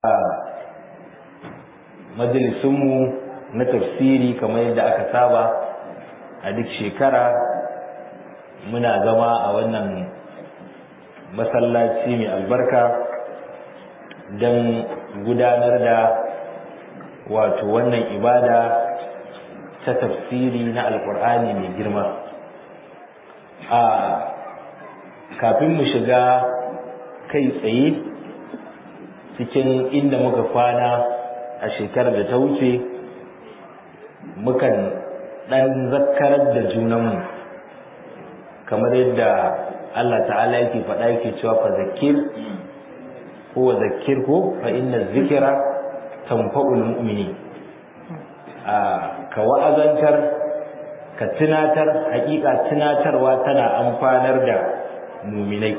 majalisunmu na tafsiri kamar yadda aka saba a duk shekara muna zama a wannan masallaci mai albarka don gudanar da wato wannan ibada ta tafsiri na alkur'ani mai girma a kafin mu shiga kai tsaye cikin inda muka kwana a shekarar da ta wuce mukan ɗan zakkarar da junanmu kamar yadda Allah ta'ala yake faɗa yake cewa fa zakir ko wa zakir ko fa inna zikira tanfa'ul mu'mini a ka wa'azantar ka tunatar hakika tunatarwa tana amfanar da muminai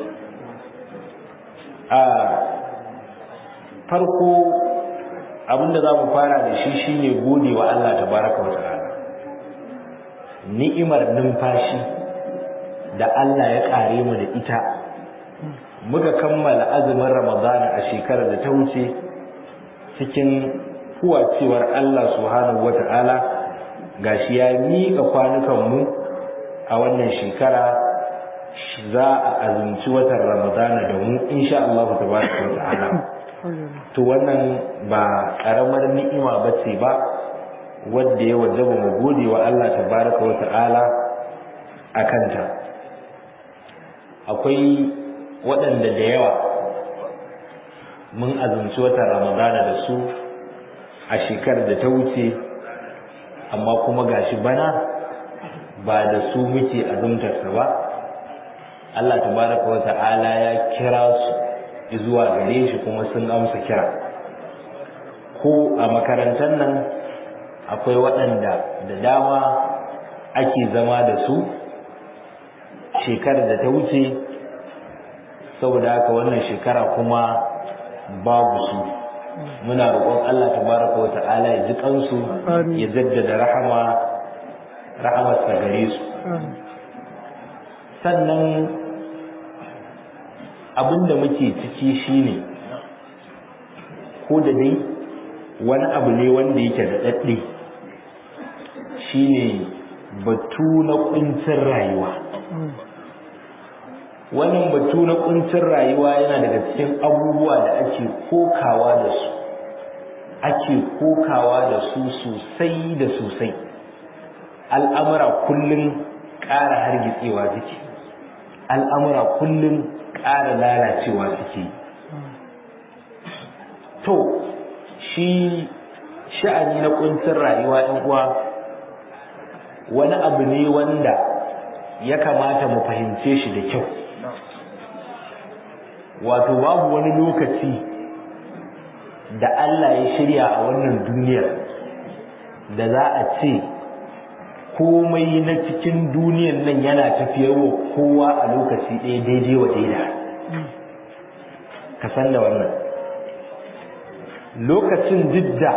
a farko abinda za mu fara da shi shine gode wa Allah tabaraka wa ta'ala ni'imar numfashi da Allah ya kare mu da ita muka kammala azumin ramadana a shekarar da ta wuce cikin kuwacewar Allah subhanahu wa ta'ala gashi ya miƙa kwanukanmu a wannan shekara za a azumci watan ramadana da mu insha Allah tabaraka wa ta'ala to wannan ba karamar ni'ima bace ba wanda ya wajaba mu gode wa Allah tabaraka wa ta'ala akanta akwai waɗanda da yawa mun azumci watan ramadana da su a shekarar da ta wuce amma kuma gashi bana ba da su muke azumtarsa ba Allah tabaraka wa ta'ala ya kira su zuwa gare shi kuma sun amsa kira ko a makarantar nan akwai waɗanda da dama ake zama da su shekarar da ta wuce saboda haka wannan shekara kuma babu su muna roƙon Allah tabaraka wa ta'ala ya ji kansu ya jaddada rahama rahamarsa gare su sannan abinda muke ciki shine ko da dai wani abu ne wanda yake da daɗe shine batu na kuncin rayuwa wannan batu na kuncin rayuwa yana daga cikin abubuwa da ake kokawa da su ake kokawa da su sosai da sosai al'amura kullum ƙara hargitsewa suke al'amura kullum ƙara lalacewa suke to shi sha'ani na kuncin rayuwa ɗan uwa wani abu ne wanda ya kamata mu fahimce shi da kyau wato babu wani lokaci da Allah ya shirya a wannan duniyar da za a ce komai na cikin duniyar nan yana tafiyarwa kowa a lokaci ɗaya daidai wa daida ka san da wannan lokacin didda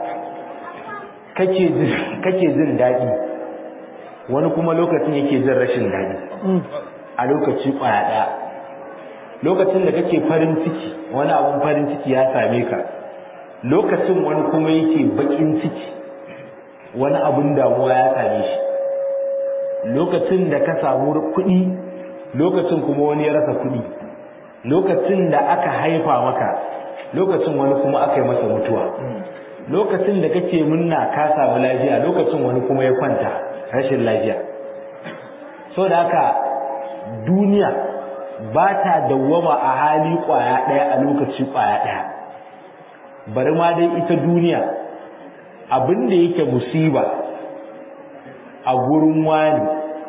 kake jin daɗi wani kuma lokacin yake jin rashin daɗi a lokaci ƙwaya ɗaya lokacin da kake farin ciki wani abun farin ciki ya same ka lokacin wani kuma yake baƙin ciki wani abun damuwa ya same shi lokacin da ka samu kuɗi lokacin kuma wani ya rasa kuɗi lokacin da aka haifa maka lokacin wani kuma aka yi masa mutuwa lokacin da kake munna ka samu lafiya lokacin wani kuma ya kwanta rashin lafiya so da haka duniya ba ta dawwama a hali kwaya ɗaya a lokaci kwaya ɗaya bari ma dai ita duniya abin da yake musiba a gurin wani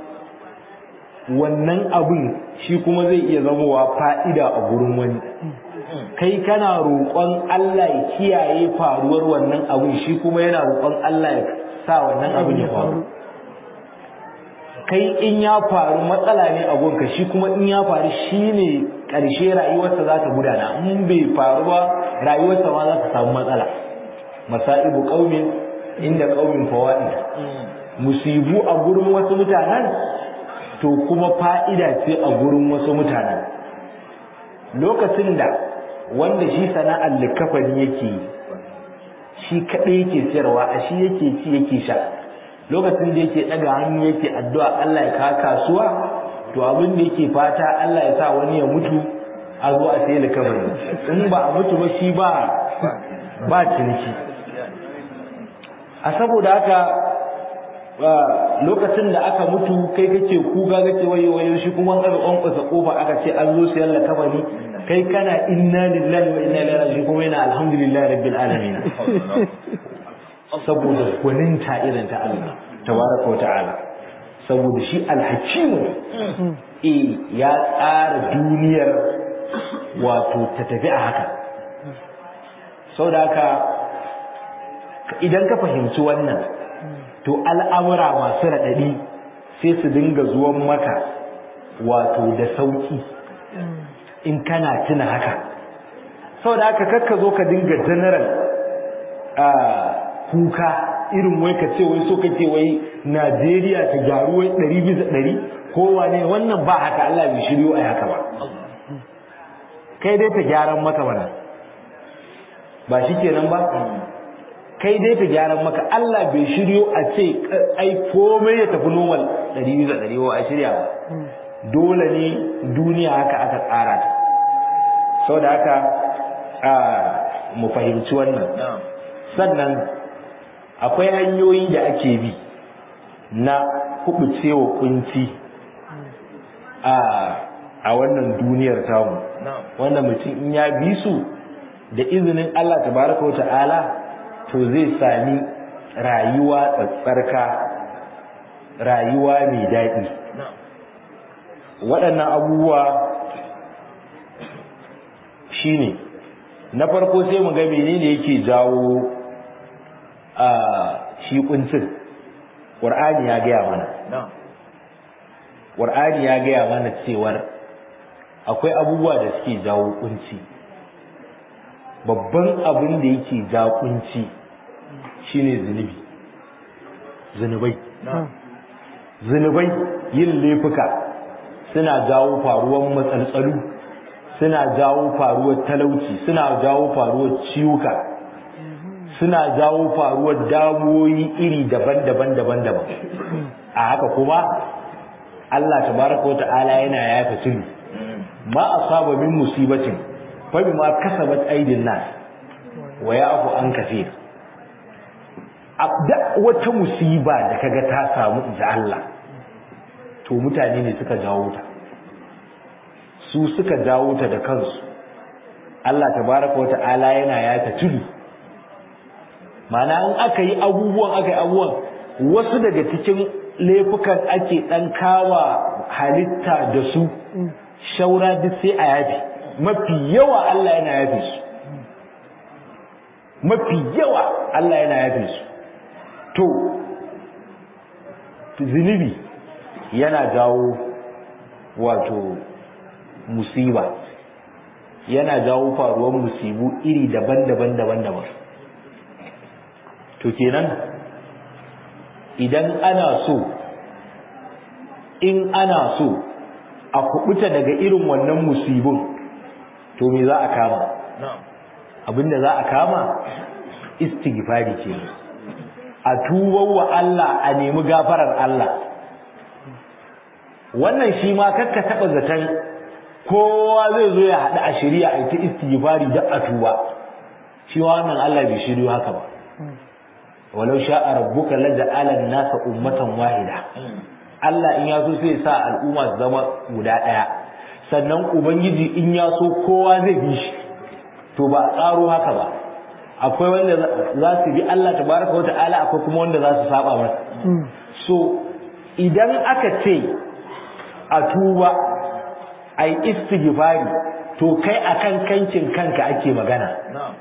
wannan abin shi kuma zai iya zamowa fa'ida a gurin wani kai kana roƙon Allah ya kiyaye faruwar wannan abin shi kuma yana roƙon Allah ya sa wannan abin ya faru kai in ya faru matsala ne a gonka shi kuma in ya faru shi ne ƙarshe rayuwarsa za ta gudana in bai faru ba rayuwarsa ma za ta samu matsala masa'ibu ƙaumin inda ƙaumin fawaid musibu a gurin wasu mutanen to kuma fa'ida ce a gurin wasu mutanen lokacin da wanda shi sana'ar likafani yake shi kaɗai yake siyarwa a shi yake ci yake sha lokacin da yake ɗaga hannu yake addu'a Allah ya kawo kasuwa to abin da yake fata Allah ya sa wani ya mutu a zo a sayi likafani in ba a mutu ba shi ba ba ciniki a saboda haka lokacin da aka mutu kai kake kuga kake wayo wayo shi kuma an aka kwankwasa kofa aka ce an zo sayan likafani kai kana inna lillahi wa inna ilaihi raji'un kuma yana alhamdulillahi rabbil alamin saboda gwaninta irin ta Allah tabaraka wa ta'ala saboda shi alhakimu eh ya tsara duniyar wato ta tafi a haka saboda haka idan ka fahimci wannan to al'amura masu raɗaɗi sai su dinga zuwan maka wato da sauƙi in kana tuna haka saboda haka kakka zo ka dinga general kuka irin wai ka ce wai so kake wai Najeriya ta gyaru wai ɗari bisa ɗari kowa ne wannan ba haka Allah bai shiryo a haka ba kai dai ta gyaran maka mana ba shi kenan ba kai dai ta gyaran maka Allah bai shiryo a ce ai komai ya tafi normal ɗari bisa ɗari wa a shirya ba dole ne duniya haka aka tsara ta saboda haka mu fahimci wannan sannan akwai hanyoyi da ake bi na kubucewa kunci a wannan duniyar tamu wanda mutum in ya bi su da izinin Allah tabaraka wa ta'ala to zai sami rayuwa tsatsarka rayuwa mai daɗi waɗannan abubuwa shine na farko sai mu ga menene yake jawo a shi kuncin qur'ani ya gaya mana qur'ani ya gaya mana cewar akwai abubuwa da suke jawo kunci babban abin da yake jawo kunci shine zunubi zunubai zunubai yin laifuka suna jawo faruwar matsaltsalu suna jawo faruwar talauci suna jawo faruwar ciwuka suna jawo faruwar damuwoyi iri daban-daban daban-daban a haka kuma Allah tabaraka wa ta'ala yana yafa tulu ma asaba min musibatin fa bima kasabat aydin nas wa ya'fu an kaseer abda wata musiba da kaga ta samu inda Allah to mutane ne suka jawo ta su suka jawo ta da kansu Allah tabaraka wata'ala yana yata tudu mana in aka yi abubuwan aka yi abubuwan wasu daga cikin laifukan ake dan kawa halitta da su shaura duk sai a yafi mafi yawa Allah yana yafe su mafi yawa Allah yana yafe su to zunubi yana jawo wato musiba yana jawo faruwar musibu iri daban-daban daban-daban to kenan idan ana so in ana so a kubuta daga irin wannan musibin to me za a kama abinda za a kama istighfari ce a tubar wa Allah a nemi gafarar Allah wannan shi ma kakka taba zaton kowa zai zo ya haɗu a shari'a a ta istighfari da a tuba shi wannan Allah bai shiryo haka ba walau sha'a rabbuka laja'ala an-nasa ummatan wahida Allah in ya so sai sa al'umma su zama guda ɗaya sannan ubangiji in ya so kowa zai bi shi to ba a tsaro haka ba akwai wanda za su bi Allah tabaraka wa ta'ala akwai kuma wanda za su saba masa so idan aka ce a tuba a yi istighfari to kai akan kancin kanka ake magana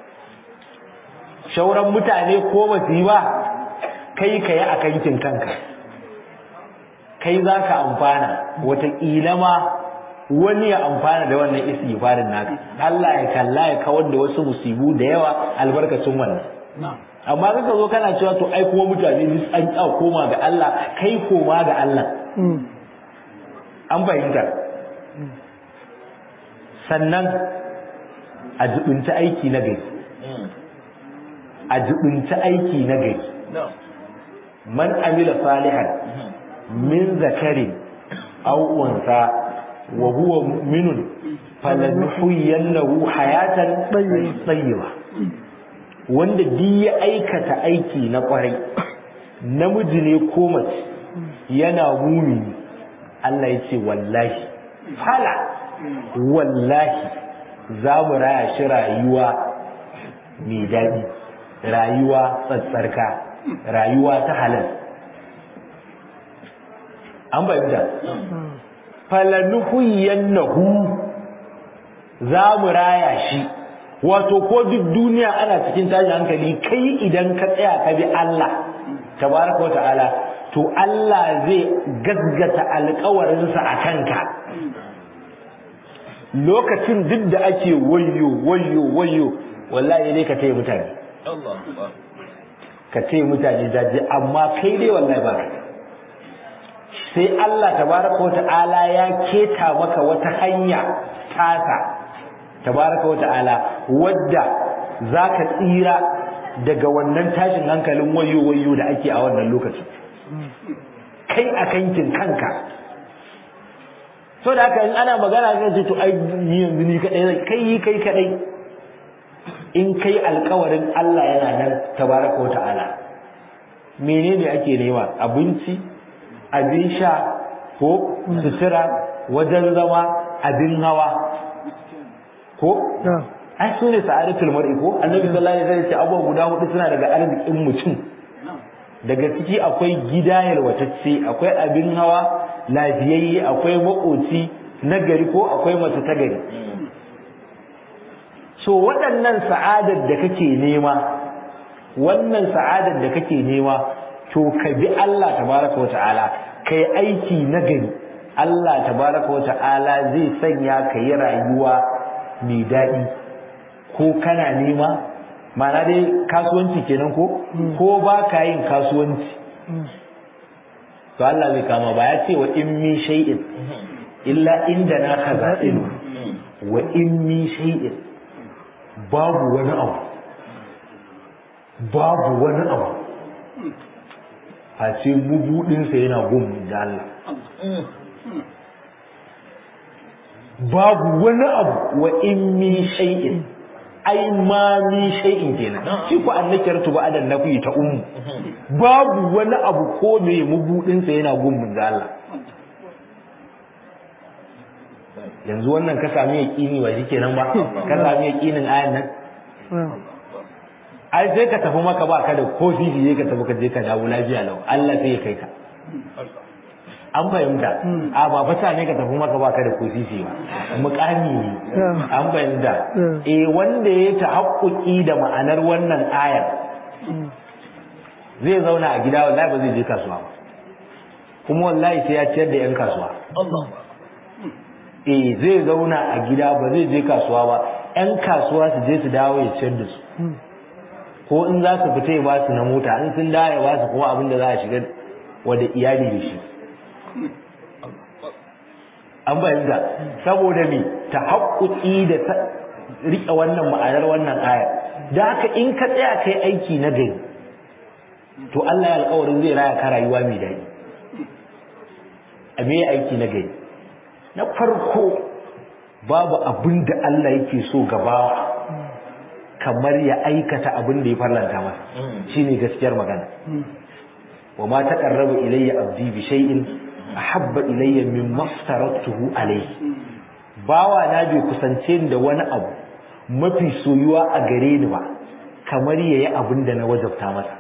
shauran mutane ko ba su yi ba kai ka yi a kankin kanka kai za ka amfana wataƙila ma wani ya amfana da wannan istighfarin naka Allah ya kalla ya kawar da wasu musibu da yawa albarkacin wannan amma kaka zo kana cewa to ai kuma mutane duk an ƙya koma ga Allah kai koma ga Allah an fahimta sannan a jibinci aiki na gari a jibinci aiki na gari man amila salihan min zakarin aw unsa wa huwa mu'minun falanuhyiyannahu hayatan tayyiba wanda duk ya aikata aiki na kwarai namiji ne ko mace yana mumini Allah ya ce wallahi fala wallahi za mu raya shi rayuwa mai daɗi rayuwa tsatsarka rayuwa ta halal an bayyana falanuhuyannahu za mu raya shi wato ko duk duniya ana cikin tashin hankali kai idan ka tsaya ka bi Allah tabaraka wa ta'ala to Allah zai gaggata alkawarinsa a kanka lokacin duk da ake wayo wayo wayo wallahi dai ka taya mutane ka taya mutane jaji amma kai dai wallahi ba sai Allah tabaraka wa ta'ala ya keta maka wata hanya tasa tabaraka wa ta'ala wadda zaka tsira daga wannan tashin hankalin wayo wayo da ake a wannan lokacin kai a kankin kanka so da haka in ana magana zai ce to ai ni yanzu ni kadai kai kai kadai in kai alkawarin Allah yana nan tabaraka wa ta'ala menene ake nema abinci abin sha ko sutura wajen zama abin hawa ko ai su ne sa'adatul mar'i ko annabi sallallahu alaihi wasallam ya ce abubuwa guda hudu suna daga arzikin mutum daga ciki akwai gida yalwatacce akwai abin hawa lafiyayye akwai makoci na gari ko akwai mace ta gari so waɗannan sa'adar da kake nema wannan sa'adar da kake nema to ka bi Allah tabaraka wata'ala kai aiki na gari Allah tabaraka wata'ala zai sanya ka yi rayuwa mai daɗi ko kana nema ma'ana dai kasuwanci kenan ko ko ba ka yin kasuwanci to Allah zai kama ba ya ce wa in min shay'in illa inda na khaza'inu wa in min shay'in babu wani abu babu wani abu a ce mubudinsa yana gun da Allah babu wani abu wa in min shay'in ai ma min shay'in kenan shi ku annakar tu ba adan nafi ta ummu babu wani abu ko me mubudin sa yana gun da Allah yanzu wannan ka sami yaqini ba shikenan ba ka sami yaqinin ayan nan ai sai ka tafi maka ba ka da ko fifi ka tafi ka je ka dawo lafiya lau Allah sai ya kai ka an fahimta a ba fata ne ka tafi maka baka da kosisi ba mukami ne an fahimta eh wanda ya tahaqquqi da ma'anar wannan ayar zai zauna a gida wallahi ba zai je kasuwa ba kuma wallahi sai ya ciyar da yan kasuwa eh zai zauna a gida ba zai je kasuwa ba yan kasuwa su je su dawo ya ciyar da su ko in za su fita ya ba su na mota in sun dawo ya ba su kuma abin da za a shiga wada iyali da shi an bayyana saboda me ta haƙuƙi da ta riƙe wannan ma'anar wannan aya da haka in ka tsaya kai aiki na gari to Allah ya alƙawarin zai raya ka rayuwa mai daɗi a me aiki na gari na farko babu abin da Allah yake so gabawa kamar ya aikata abin da ya farlanta masa shine gaskiyar magana wa ma taqarraba ilayya abdi bi shay'in ahabba ilayya mimma aftaratuhu alayhi bawa na bai kusance ni da wani abu mafi soyuwa a gare ni ba kamar yayi abin da na wajabta masa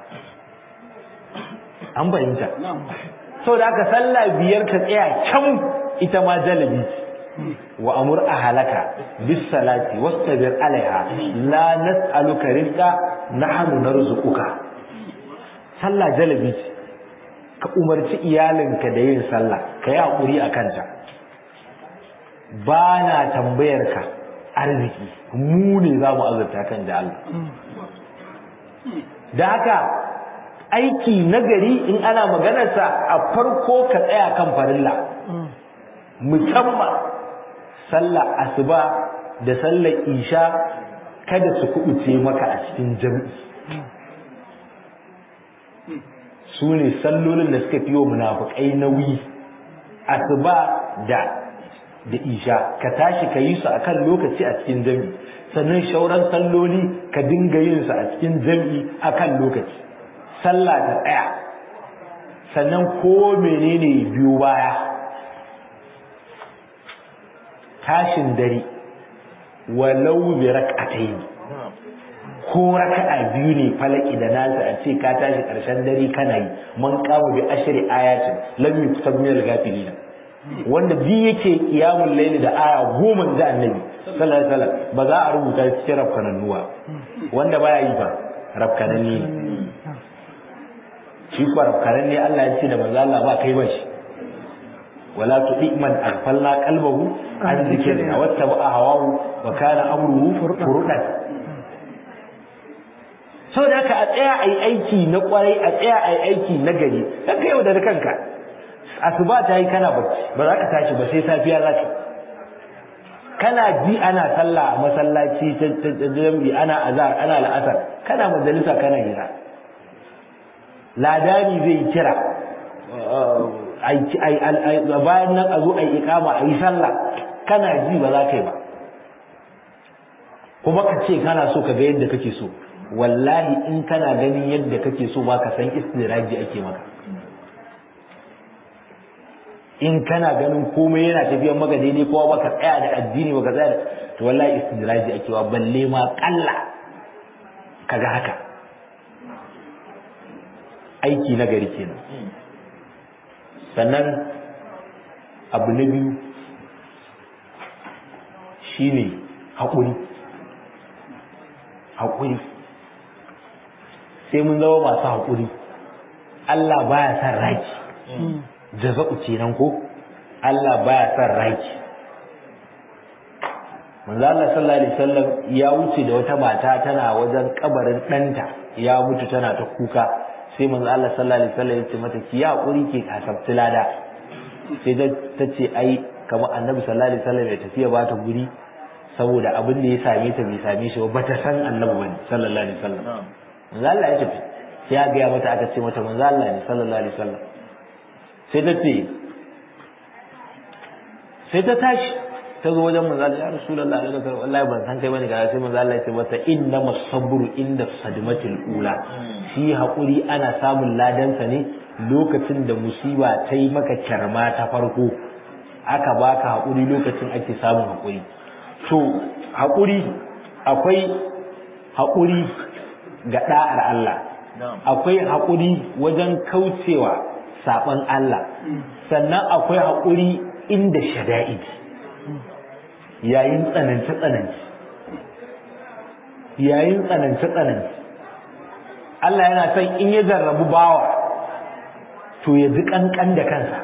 an bayyanta saboda haka sallah biyar ka tsaya can ita ma jalabi wa amur ahlaka bis salati wastabir alaiha la nas'aluka rizqa nahnu narzuquka sallah jalabi ce ka umarci iyalinka da yin sallah ka yi haƙuri a kanta ba na tambayar ka arziki mu ne za mu azurta kan da Allah da haka aiki nagari in ana maganarsa a farko ka tsaya kan farilla musamman sallar asuba da sallar isha kada su kubuce maka a cikin jam'i su ne sallolin da suka fi wa munafukai nauyi asuba da da isha ka tashi ka yi su akan lokaci a cikin jam'i sannan shauran salloli ka dinga yin su a cikin jam'i akan lokaci sallah ta tsaya sannan ko menene biyu baya tashin dare walau bi rak'atayn ko raka'a biyu ne falaki da nasa a ce ka tashi karshen dare kana yi man kama bi ashri ayatin lam yuktab min al-ghafilin wanda bi yake qiyamul layli da aya goma da annabi sallallahu alaihi wasallam ba za a rubuta cikin rafkanannuwa wanda baya yi ba rafkananni ne shi kuwa rafkananni Allah ya ce da manzo Allah ba kai ba shi wala tuɗi man aghfalna qalbahu an zikrina wattaba hawahu wa kana amruhu furudan so da ka a tsaya ai aiki na kwarai a tsaya ai aiki na gari kanka yau da kanka asuba ta yi kana bacci ba za ka tashi ba sai safiya za ka kana ji ana sallah a masallaci ta jami'i ana azhar ana la'asar kana majalisa kana hira ladani zai kira bayan nan a zo a yi ikama a yi sallah kana ji ba za ka yi ba kuma ka ce kana so ka ga yadda kake so wallahi in kana ganin yadda kake so ba ka san istiraji ake maka in kana ganin komai yana tafiyan maka daidai kowa baka tsaya da addini baka tsaya da to wallahi istiraji ake wa balle ma kalla kaga haka aiki na gari kenan sannan abu na biyu shine haƙuri haƙuri sai mun zama masu haƙuri Allah baya son raki jaza'u kenan ko Allah baya son raki manzo Allah sallallahu alaihi wasallam ya wuce da wata mata tana wajen kabarin ɗanta ya mutu tana ta kuka sai manzo Allah sallallahu alaihi wasallam ya ce mata ki ya hakuri ke kasabti lada sai ta ce ai kamar annabi sallallahu alaihi wasallam ya tafiya ba ta guri saboda abin da ya same ta bai same shi ba ta san annabi bane sallallahu alaihi wasallam manzo Allah ya tafi sai ya ga mata aka ce mata manzo Allah ne sallallahu alaihi wasallam sai ta ce sai ta tashi ta zo wajen manzo Allah ya rasulullahi alaihi wasallam wallahi ban san kai bane ga sai manzo Allah ya ce mata inna masabru inda sadmatil ula shi hakuri ana samun ladansa ne lokacin da musiba ta yi maka kyarma ta farko aka baka hakuri lokacin ake samun hakuri to hakuri akwai hakuri ga da'ar Allah akwai hakuri wajen kaucewa saban Allah sannan akwai hakuri inda shada'id yayin tsanance-tsanance yayin tsanance-tsanance Allah yana son in ya jarrabu bawa to ya ji kankan da kansa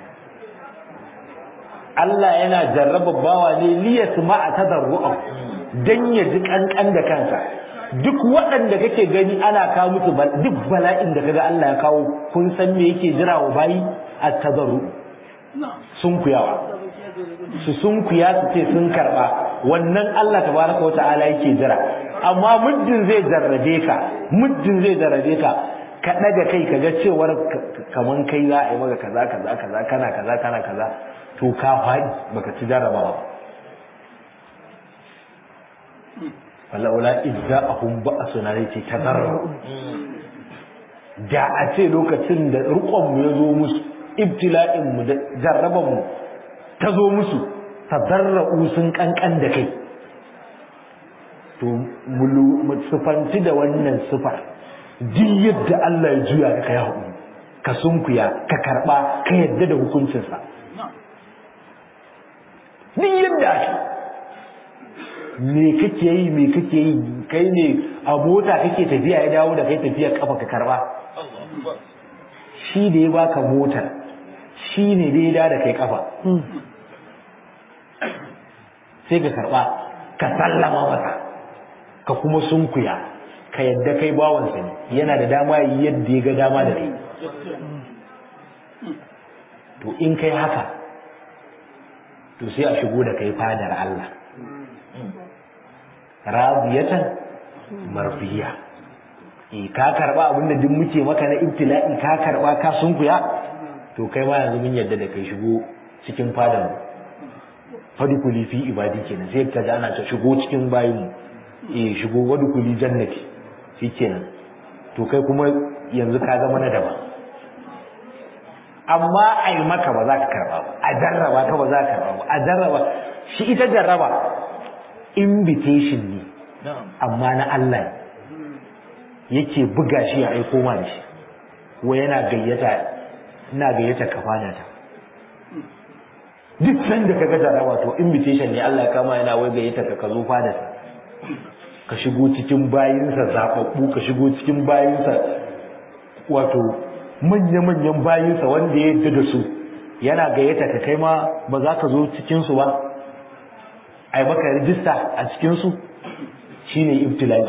Allah yana jarraba bawa ne liyas ma'a tadarru'a dan ya ji kankan da kansa duk waɗanda kake gani ana kawo musu duk bala'in da kaga Allah ya kawo kun san me yake jira wa bayi at-tadarru sun kuyawa su sun kuya su ce sun karba wannan Allah tabaraka wa ta'ala yake jira amma muddin zai jarrabe ka muddin zai jarrabe ka ka daga kai ka ga cewar kaman kai za a yi maka kaza kaza kaza kana kaza kana kaza to ka faɗi baka ci jarrabawa walaula idza ahum ba'suna ne ce tadarru da a ce lokacin da rukon mu ya zo musu ibtila'in mu da jarraban mu ta zo musu tadarra'u sun kankan da kai to mu sufanci da wannan sufar duk yadda Allah ya juya ka kai haƙuri ka sunkuya ka karɓa ka yadda da hukuncinsa duk yadda ake me kake yi me kake yi kai ne a mota kake tafiya ya dawo da kai tafiya kafa ka karɓa shi da ya baka motar shi ne da ya da kai kafa sai ka karɓa ka sallama masa ka kuma sunkuya ka yadda kai bawansa ne yana da dama yadda ya ga dama da kai to in kai haka to sai a shigo da kai fadar Allah radiyatan marfiya eh ka karba abin da duk muke maka na ibtila'i ka karba ka sunkuya to kai ma yanzu mun yadda da kai shigo cikin fadan fadukuli fi ibadi kenan sai ka ji ana ta shigo cikin bayin mu eh shigo wadukuli jannati shikenan to kai kuma yanzu ka zama na daban amma a yi maka ba za ka karba ba a jarraba ka ba za ka karba ba a jarraba shi ita jarraba invitation ne amma na Allah yake buga shi ya aiko ma da shi wai yana gayyata ina gayyata ka fana ta duk sanda ka ga jarraba to invitation ne Allah ya kama yana wai gayyata ka ka zo fada ka shigo cikin bayinsa zababbu ka shigo cikin bayinsa wato manya-manyan bayinsa wanda ya yadda da su yana gayyata ka kai ma ba za ka zo cikinsu ba a yi maka rijista a cikinsu shi ne ibtila'i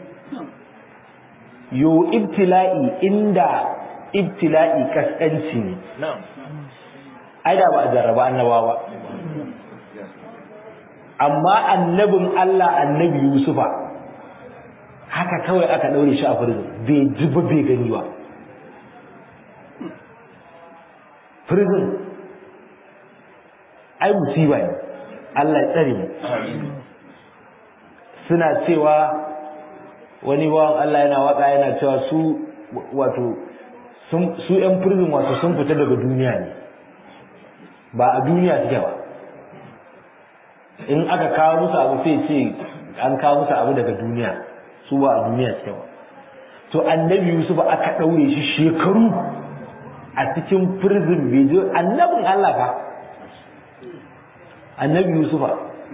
yo ibtila'i inda ibtila'i kaskanci ne ai da ba a jarraba annaba ba amma annabin Allah annabi Yusufa haka kawai aka daure shi a firzin bai ji ba bai gani ba prison ai musiba ne Allah ya tsare mu suna cewa wani bawan Allah yana waka yana cewa su wato su yan prison wato sun fita daga duniya ne ba a duniya suke ba in aka kawo musu abu sai ce an kawo musu abu daga duniya su ba a duniya suke ba to annabi Yusuf aka daure shi shekaru a cikin prison bai je annabin Allah fa annabi Yusufa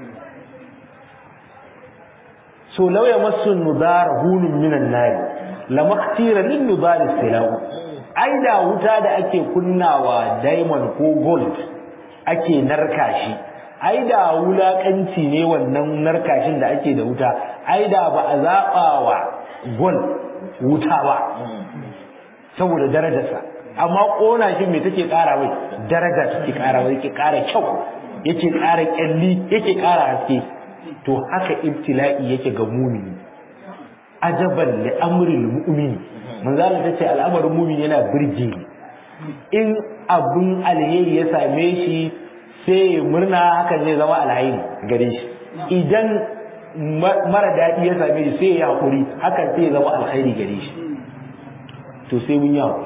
so law yamassu nudar hunun minan nar lamaktira lin nudar silau ai da wuta da ake kunnawa diamond ko gold ake narka shi ai da wulakanci ne wannan narkashin da ake da wuta ai da ba a zaba wa gold wuta ba saboda darajarsa amma kona shi me take kara mai daraja take kara mai yake kara kyau yake kara kyalli yake kara haske to haka ibtila'i yake ga mumini ajaban li amril mu'mini manzo Allah tace al'amarin mumini yana birge ni in abun alheri ya same shi sai murna hakan zai zama alheri gare shi idan mara daɗi ya same shi sai ya hakuri hakan sai ya zama alheri gare shi to sai mun yi hakuri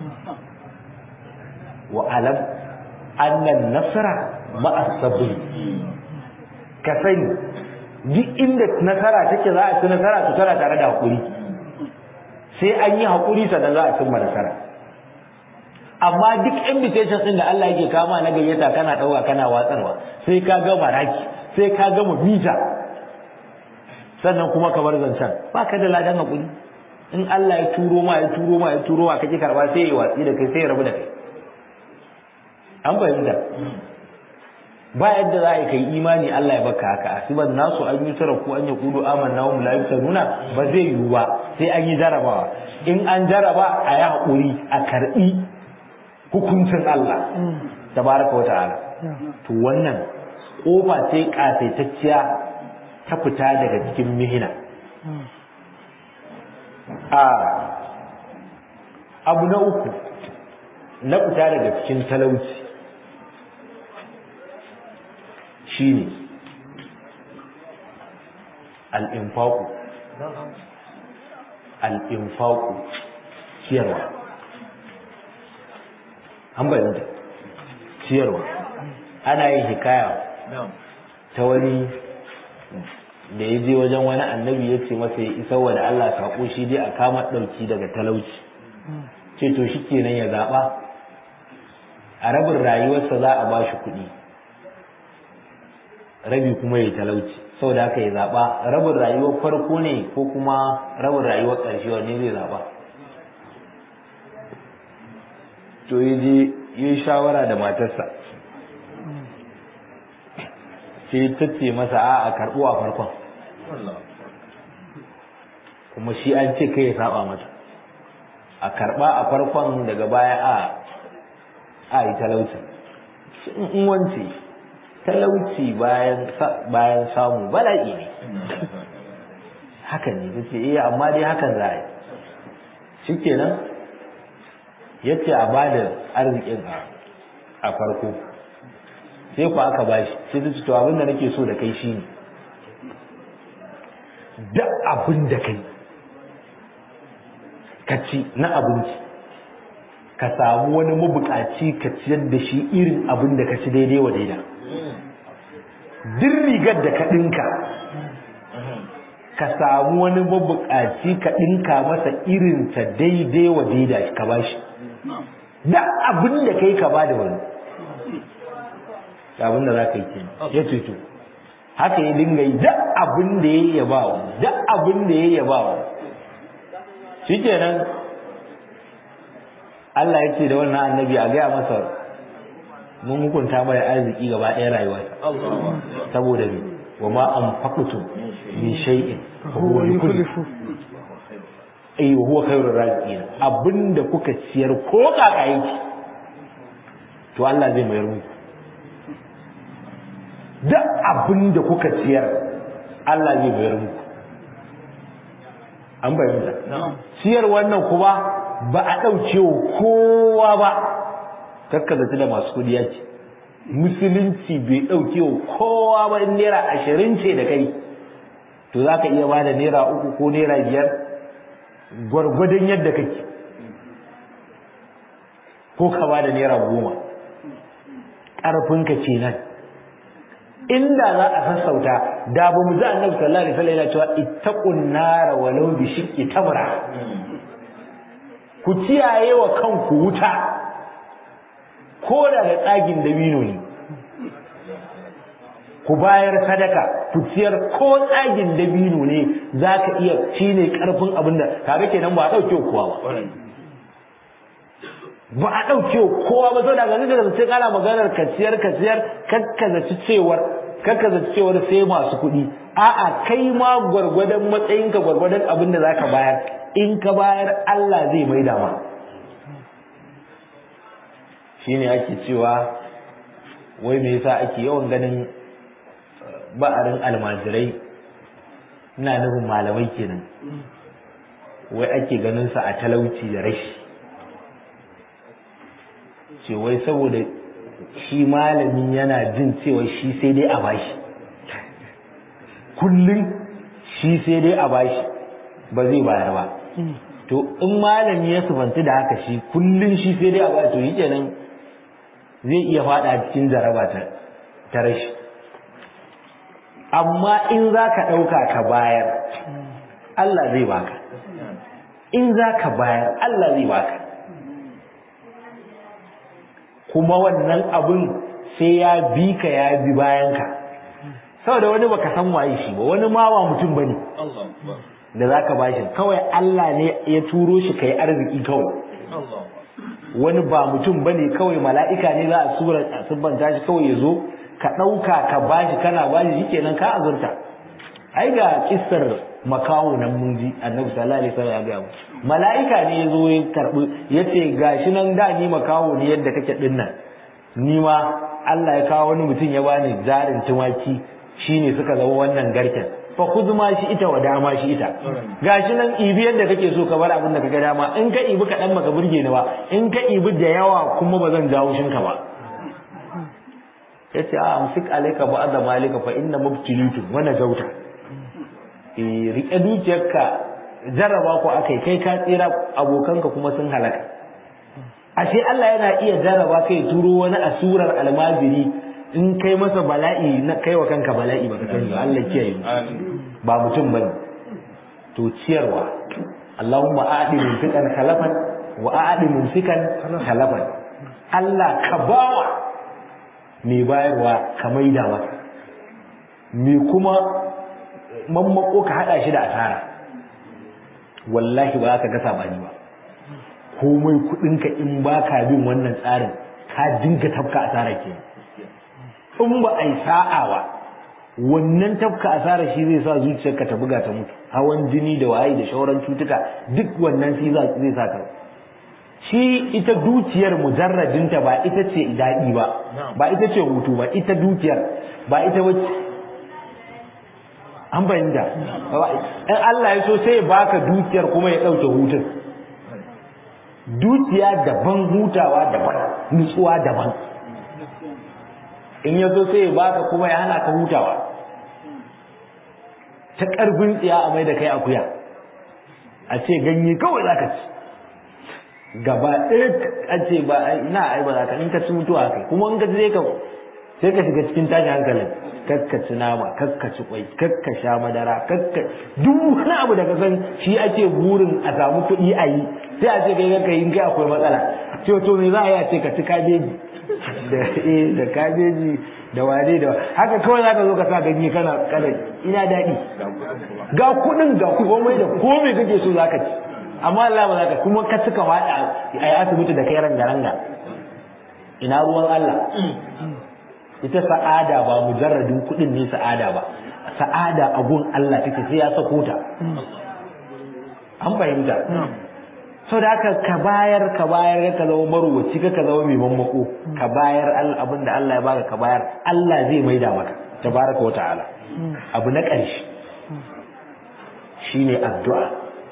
wa alam annan nasara ma'a sabri ka sani duk inda nasara take za a ci nasara to tana tare da hakuri sai an yi hakuri sannan za a cimma nasara amma duk invitation din da Allah yake kama na gayyata kana dauka kana watsarwa sai ka gama raki sai ka gama mita sannan kuma ka bar zancen ba ka da ladan hakuri in Allah ya turo ma ya turo ma ya turo ma kake karba sai ya watsi da kai sai ya rabu da kai an fahimta ba yadda za a kai imani Allah ya baka haka asiban nasu an yi tara ko an yi kudu amanna wa la nuna ba zai yiwu ba sai an yi jarabawa in an jaraba a yi haƙuri a karɓi hukuncin Allah tabaraka wa ta'ala to wannan kofa ce kasaitacciya ta fita daga cikin mihina a abu na uku na fita daga cikin talauci shine al'infaku al'infaku ciyarwa an bayyanta ciyarwa ana yin hikaya ta wani da ya je wajen wani annabi ya ce masa ya isa wa da Allah saƙo shi dai a kama ɗauki daga talauci ce to shi kenan ya zaɓa a rabin rayuwarsa za a ba shi kuɗi rabi kuma ya talauci saboda haka ya zaɓa rabin rayuwar farko ne ko kuma rabin rayuwar ƙarshe wanne zai zaɓa to ya je yi shawara da matarsa sai ta ce masa a a karɓo a farkon kuma shi an ce kai ya saba mata a karɓa a farkon daga baya a a yi talauci in wance talauci bayan bayan samu bala'i ne haka ne ta ce eh amma dai hakan za a yi shi kenan ya ce a ba da arzikin a farko sai ku aka ba shi sai ta ce to abin da nake so da kai shi ne duk abin da kai ka ci na abinci ka samu wani mabukaci ka ciyar da shi irin abin da ka ci daidai wa daida duk rigar da ka ɗinka ka samu wani mabukaci ka ɗinka masa irin ta daidai wa daida ka ba shi duk abin da kai ka ba da wani abin da za ka yi ke ya ceto haka ya dinga yi duk abin da ya yaba wa duk abin da ya yaba wa shi kenan Allah ya ce da wannan annabi a gaya masa mun hukunta mai arziki gaba ɗaya rayuwa saboda me wa ma an faƙutu min shay'in huwa yukhlifu ai huwa khairur raziqin abinda kuka ciyar ko kaka yake to Allah zai mayar muku duk abinda kuka ciyar Allah zai mayar muku an bayyana ciyar wannan kuma ba a ɗauke wa kowa ba kakkazaci da masu kudi ya ce musulunci bai ɗauke wa kowa ba in naira ashirin ce da kai to za ka iya ba da naira uku ko naira biyar gwargwadon yadda kake ko ka ba da naira goma ƙarfinka kenan inda za a sassauta da ba mu ji annabi sallallahu alaihi wasallam yana cewa ittaqun nara walau bi shiqqi tamra ku kiyaye wa kanku wuta ko da da tsagin dabino ne ku bayar sadaka ku ciyar ko tsagin dabino ne zaka iya shine karfin abin da kaga kenan ba a dauke kowa ba ba a dauke kowa ba saboda ganin da sai kana maganar ka ciyar ka ciyar kakkazaci cewar kakkazaci cewar sai masu kuɗi a'a kai ma gwargwadon matsayinka gwargwadon abin da zaka bayar in ka bayar Allah zai mai dama shi ne ake cewa wai me yasa ake yawan ganin ba'arin almajirai ina nufin malamai kenan wai ake ganin sa a talauci da rashi ce wai saboda shi malami yana jin cewa shi sai dai a bashi kullum shi sai dai a bashi ba zai bayar ba to in malami ya sufanti da haka shi kullun shi sai dai a ba to kenan zai iya fada cikin jaraba ta ta rashi amma in za ka ɗauka ka bayar Allah zai baka in za ka bayar Allah zai baka kuma wannan abin sai ya bi ka ya bi bayanka saboda wani baka san waye shi ba wani ma ba mutum bane da za ka bashi kawai Allah ne ya turo shi kai arziki kawai wani ba mutum bane kawai mala'ika ne za a sura a subbanta shi kawai ya zo ka ɗauka ka bashi kana bashi shi kenan ka azurta ai ga kissar makawo nan mun ji annabi sallallahu alaihi wasallam ya ga mu mala'ika ne ya zo ya karbi yace gashi nan da ni makawo ne yadda kake din nan ni ma Allah ya kawo wani mutum ya bani jarin tumaki shine suka zama wannan garken fa ma shi ita wa dama shi ita gashi nan ibi yadda kake so ka bar abin da kaga dama in ka ibi kaɗan maka burge ni ba in ka ibi da yawa kuma ba zan jawo shinka ba yace a amsik alayka ba'da malika fa inna mubtilitu wa najauta eh rike dukiyarka jarraba ko akai kai ka tsira abokanka kuma sun halaka ashe Allah yana iya jarraba kai turo wani asurar almajiri in kai masa bala'i na kai wa kanka bala'i baka sani ba Allah kiyaye ba mutum bane to ciyarwa Allahumma a'di mumsikan khalafan wa a'di mumsikan khalafan Allah ka bawa mai bayarwa ka maida masa me kuma mammako ka hada shi da asara wallahi ba ka ga sabani ba komai kudinka in baka bin wannan tsarin ka dinga tafka asara kenan in ba a yi sa'a ba wannan tafka asara shi zai sa zuciyarka ta buga ta mutu hawan jini da waye da shauran cutuka duk wannan shi zai sa ka shi ita dukiyar mujarradinta ba ita ce daɗi ba ba ita ce hutu ba ita dukiyar ba ita wacce an bayyana in Allah ya so sai ya baka dukiyar kuma ya dauke hutun dukiya daban hutawa daban nutsuwa daban in ya so sai ya baka kuma ya hana ka hutawa ta ƙarfin tsiya a mai da kai akuya a ce ganye kawai za ka ci gaba ɗaya a ce ba ina ai ba za ka in ka ci mutuwa kai kuma in ka ci ka sai ka shiga cikin tashin hankalin kakka ci nama kakka ci kwai kakka sha madara kakka duk wani abu da ka san shi ake burin a samu kuɗi a yi sai a ce kai kakka yin kai akwai matsala ce to me za a yi a ce ka ci kabeji da eh da kabeji da wane da haka kawai za ka zo ka sa ganye kana kana ina daɗi ga kuɗin ga komai da komai kake so za ka ci amma Allah ba za ka kuma ka cika waɗa a yi asibiti da kai ranga ranga ina ruwan Allah ita sa'ada ba mujarradin kuɗin ne sa'ada ba sa'ada a gun Allah take sai ya sako ta an fahimta so da haka ka bayar ka bayar ka zama maruwaci ka ka zama mai mammako ka bayar abin da Allah ya baka ka bayar Allah zai maida maka tabaraka wa ta'ala abu na ƙarshe shine addu'a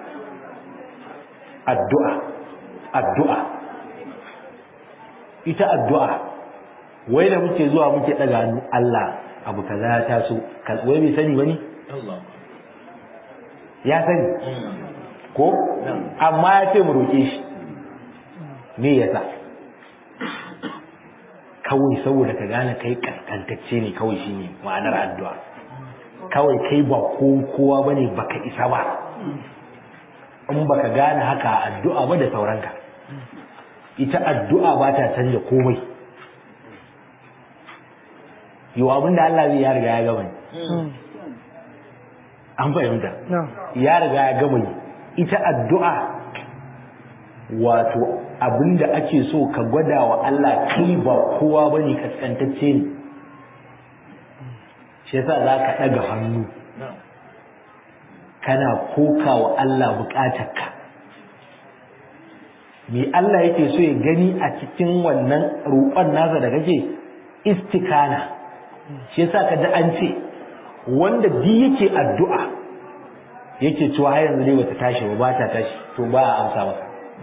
addu'a addu'a ita addu'a wai da muke zuwa muke daga hannu Allah abu kaza ya taso wai bai sani bane ya sani ko amma ya ce mu roƙe shi me yasa kawai saboda ka gane kai kaskantacce ne kawai shine ma'anar addu'a kawai kai ba kowa bane baka isa ba in baka gane haka addu'a ba da sauranka ita addu'a ba ta canja komai yau abin da Allah zai ya riga ya gama an fahimta ya riga ya gama ita addu'a wato abin da ake so ka gwada wa Allah kai ba kowa ba ne kaskantacce ne shi yasa za ka ɗaga hannu kana koka wa Allah buƙatarka me Allah yake so ya gani a cikin wannan roƙon nasa da kake istikana shi yasa ka ji an ce wanda duk yake addu'a yake cewa har yanzu ne bata tashi ba ba ta tashi to ba a amsa masa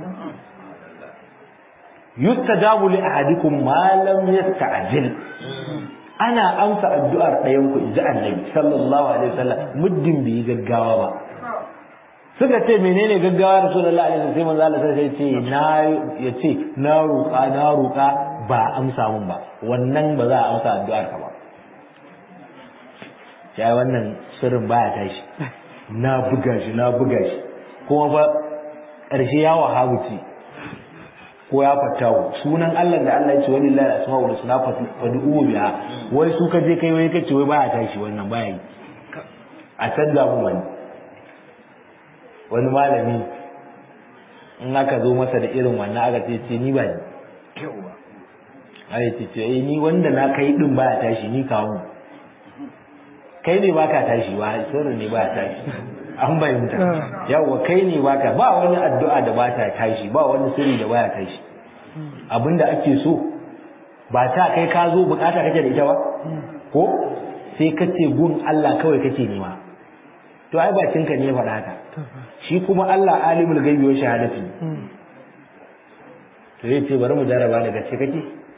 yustajabu li ahadikum ma lam yasta'jil ana amsa addu'ar ɗayan ku inji annabi sallallahu alaihi wasallam muddin bai gaggawa ba suka ce menene gaggawa rasulullahi alaihi wasallam sai manzo Allah sai ce na yace na roƙa na roƙa ba amsa mun ba wannan ba za a amsa addu'ar ka ba ya wannan sirrin baya tashi na buga shi na buga shi kuma fa ƙarshe ya wahabu ce ko ya fatawo sunan Allah da Allah ya ce wani lillahi asma'ul husna fad'u biha wai su ka je kai wai kace wai baya tashi wannan baya yi a canza mu wani wani malami in aka zo masa da irin wannan aka ce ce ni ba ni ai ce ce eh ni wanda na kai din baya tashi ni kawo kai ne baka tashi ba sirri ne baya tashi an bayyanta yawa kai ne baka ba wani addu'a da ba ta tashi ba wani sirri da baya tashi abinda ake so ba ta kai ka zo bukata kake da ita ba ko sai ka ce gun Allah kawai kake nema to ai bakin ka ne faɗa haka shi kuma Allah alimul gaibi wa shahadati to yace bari mu jarraba daga ce kake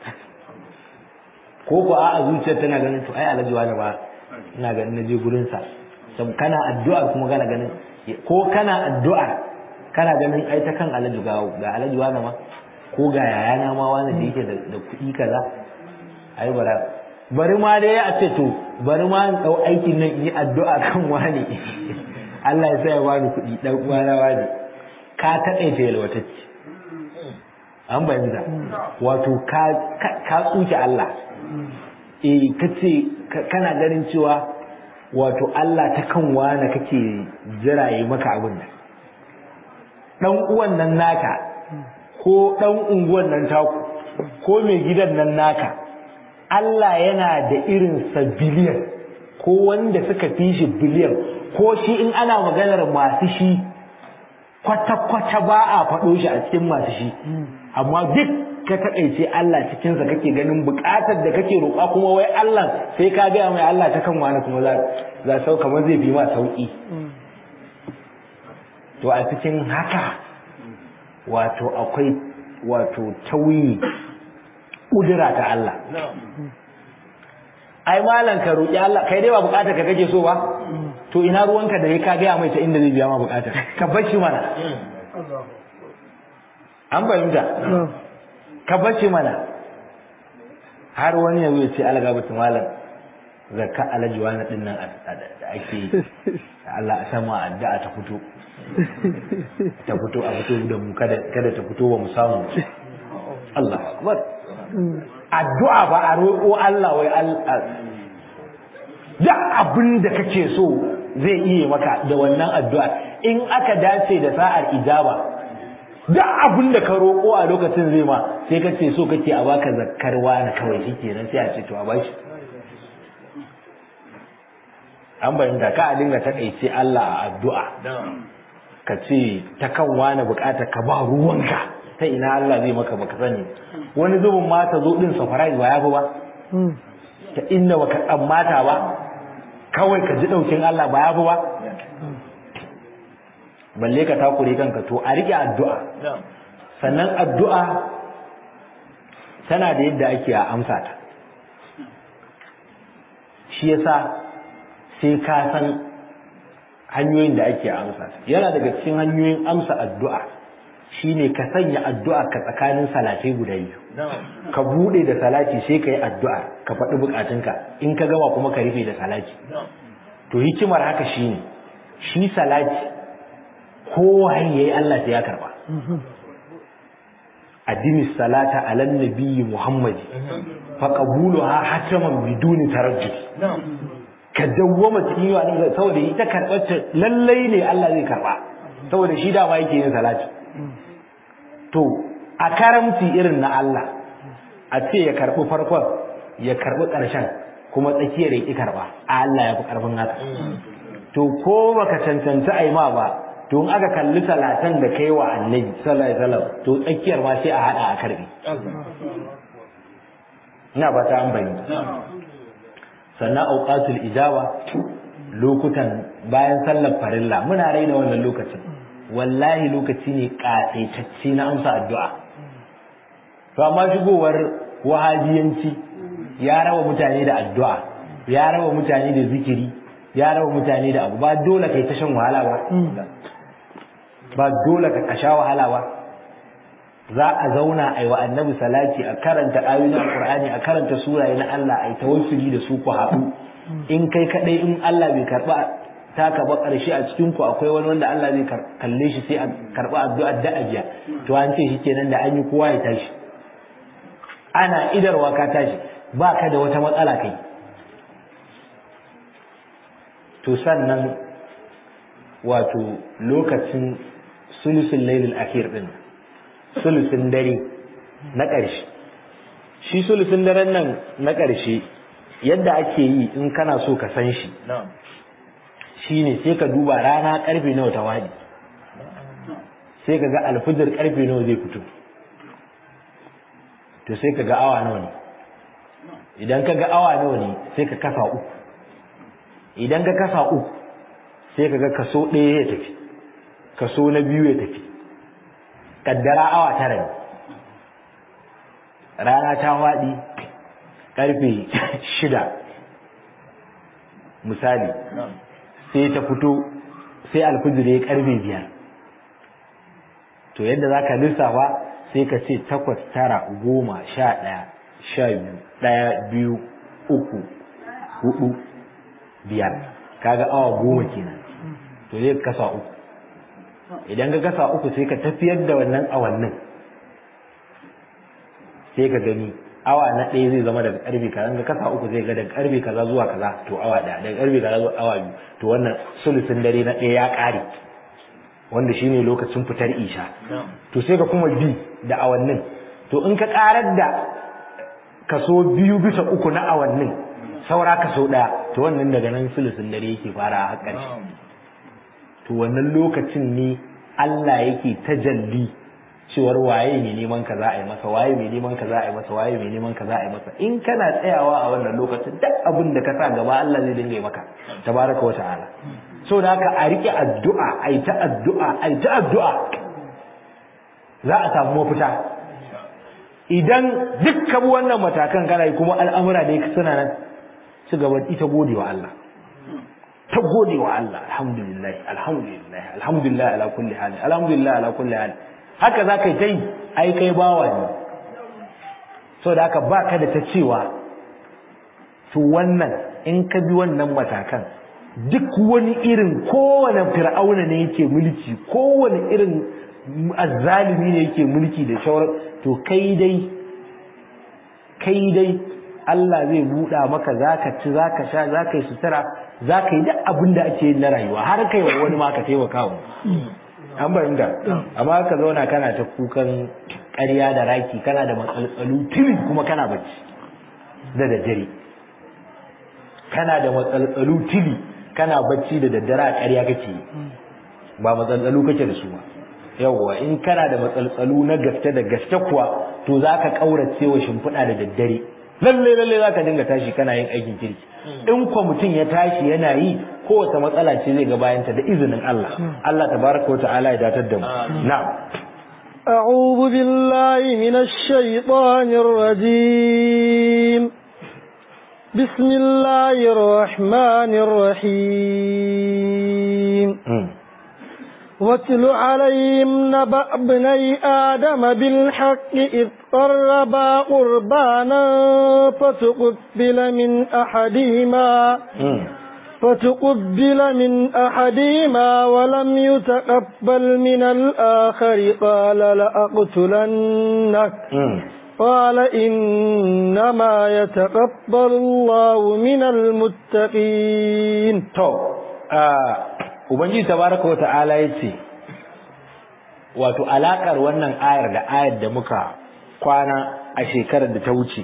ko ko a zuciyar tana ganin to ai alaji wani ba ina ganin na je gurin sa sab kana addu'a kuma kana ganin ko kana addu'a kana ganin ai ta kan alaji ga ga alaji wani ma ko ga yayana ma wani da yake da kuɗi kaza ai bara bari ma dai a ce to bari ma in dau aikin nan yi addu'a kan wani Allah ya sa ya bani kuɗi dan uwana wani ka taƙaita yalwatacce an bayyana wato ka ka tsuke Allah eh kace kana ganin cewa wato Allah ta kan wani kake jiraye maka abin nan dan uwan nan naka ko dan unguwan nan taku ko mai gidan nan naka Allah yana da irin sa biliyan ko wanda suka fi shi biliyan ko shi in ana maganar masu shi kwata-kwata ba a faɗo shi a cikin masu shi amma duk ka takaice Allah cikin sa kake ganin bukatar da kake roƙa kuma wai Allah sai ka ga mai Allah ta kan wani kuma za za sau kamar zai bi ma sauki to a cikin haka wato akwai wato tauyi kudura ta Allah ai malan ka roƙi Allah kai dai ba bukatar ka kake so ba to ina ruwanka da ka ga mai ta inda zai biya ma bukatar ka bar shi mana an fahimta ka bar shi mana har wani ya ce alaga bata malam zakka alaji wani din nan da ake yi Allah a sama addu'a ta fito ta fito a fito da mu kada kada ta fito ba mu samu Allah akbar addu'a ba a roƙo Allah wai Allah duk abin da kake so zai iya maka da wannan addu'a in aka dace da sa'ar ijaba duk abin da ka roƙo a lokacin zai ma sai ka ce so kake a baka zakkarwa na kawai shikenan sai a ce to a bashi an bayyana ka a dinga takaice Allah a addu'a ka ce ta kan wani bukata ka ba ruwanka ta ina Allah zai maka baka sani wani zubin ma ta zo din surprise ba ya fi ba ta inda baka tsammata ba kawai ka ji daukin Allah ba ya fi ba balle ka takure kanka to a rike addu'a sannan addu'a tana da yadda ake a amsa ta shi yasa sai ka san hanyoyin da ake amsa ta yana daga cikin hanyoyin amsa addu'a shine ka sanya addu'a ka tsakanin salatai guda biyu ka bude da salati sai ka yi addu'a ka faɗi bukatunka in ka gama kuma ka rufe da salati to hikimar haka shine shi salati kowa yayi Allah sai ya karba addini salata ala nabiyyi muhammadi fa qabuluha hataman biduni tarajjud ka dawwama cikin yawa din saboda ita karbar ta lallai ne Allah zai karba saboda shi da ma yake yin salati to a karamci irin na Allah a ce ya karbi farkon ya karbi karshen kuma tsakiyar ya ki karba a Allah ya fi karfin haka to ko baka cancanta ai ma ba to in aka kalli salatan da kai wa annabi sallallahu alaihi wasallam to tsakiyar ma sai a hada a karbi ina ba ta an bayyana sannan auqatul ijaba lokutan bayan sallar farilla muna raina wannan lokacin wallahi lokaci ne katsaitacce na amsa addu'a to amma shigowar wahabiyanci ya raba mutane da addu'a ya raba mutane da zikiri ya raba mutane da abu ba dole kai ta shan wahala ba ba dole ka kasha wahala ba za a zauna a yi wa annabi salati a karanta ayoyin alqur'ani a karanta suraye na Allah a yi tawassuli da su ku haɗu in kai kadai in Allah bai karba taka ba karshe a cikin ku akwai wani wanda Allah zai kalle shi sai a karba addu'ar da ajiya to an ce shi kenan da an yi kowa ya tashi ana idarwa ka tashi ba ka da wata matsala kai to sannan wato lokacin sulusun lailul akhir din sulusun dare na ƙarshe shi sulusun daren nan na ƙarshe yadda ake yi in kana so ka san shi shine sai ka duba rana karfe nawa ta wadi sai ka ga alfijir karfe nawa zai fito to sai ka ga awa nawa ne idan ka ga awa nawa ne sai ka kasa uku idan ka kasa uku sai ka ga kaso ɗaya ya tafi kaso na biyu ya tafi kaddara awa tara ne rana ta waɗi ƙarfe shida misali sai ta fito sai alfijir ya ƙarfe biyar to yadda za ka lissafa sai ka ce takwas tara goma sha ɗaya sha biyu ɗaya biyu uku hudu biyar kaga awa goma kenan to zai kasa uku idan ka kasa uku sai ka tafiyar da wannan awannin sai ka gani awa na ɗaya zai zama daga ƙarfe kaza ka kasa uku zai ga daga ƙarfe kaza zuwa kaza to awa ɗaya daga ƙarfe kaza zuwa awa biyu to wannan sulusun dare na ɗaya ya ƙare wanda shine lokacin fitar isha to sai ka kuma bi da awannin to in ka ƙarar da kaso biyu bisa uku na awannin saura kaso ɗaya to wannan daga nan sulusun dare yake fara har ƙarshe to wannan lokacin ne Allah yake tajalli cewar waye mai neman ka za a yi masa waye mai neman ka za a yi masa waye mai neman ka za a yi masa in kana tsayawa a wannan lokacin duk abin da ka sa gaba Allah zai dinga yi maka tabaraka wa ta'ala so da haka a rike addu'a a yi ta addu'a a yi ta addu'a za a samu mafita idan duk ka bi wannan matakan kana yi kuma al'amura da ya suna nan ci gaba ita gode wa Allah ta gode wa Allah alhamdulillah alhamdulillah alhamdulillah ala kulli hal alhamdulillah ala kulli hal haka za ka yi ta yi ai kai bawa ne so da haka ba ka da ta cewa to wannan in ka bi wannan matakan duk wani irin kowane fir'auna ne yake mulki kowane irin azzalimi ne yake mulki da shawar to kai dai kai dai Allah zai buɗa maka zaka ci zaka sha zaka yi sutura zaka yi duk abin da ake yin na rayuwa har kai wa wani ma ka taimaka wa an bayyana amma ka zauna kana ta kukan ƙarya da raki kana da matsaltsalu tili kuma kana bacci da daddare kana da matsaltsalu tili kana bacci da daddare a ƙarya kake ba matsaltsalu kake da su ba yawwa in kana da matsaltsalu na gaske da gaske kuwa to za ka ƙaurace wa shimfiɗa da daddare lalle lalle za ka dinga tashi kana yin aikin kirki in kwa mutum ya tashi yana yi kowace matsala ce zai ga bayanta da izinin Allah Allah tabaraka wa ta'ala ya datar da mu na'am أعوذ بالله من الشيطان الرجيم بسم الله الرحمن الرحيم واتل عليهم نبأ ابني آدم بالحق إذ قربا قربانا فتقبل من أحدهما فتقبل من أحدهما ولم يتقبل من الآخر قال لأقتلنك قال إنما يتقبل الله من المتقين Ubangiji tabaraka wa ta'ala ya ce, Wato, alaƙar wannan ayar da ayar da muka kwana a shekarar da ta wuce,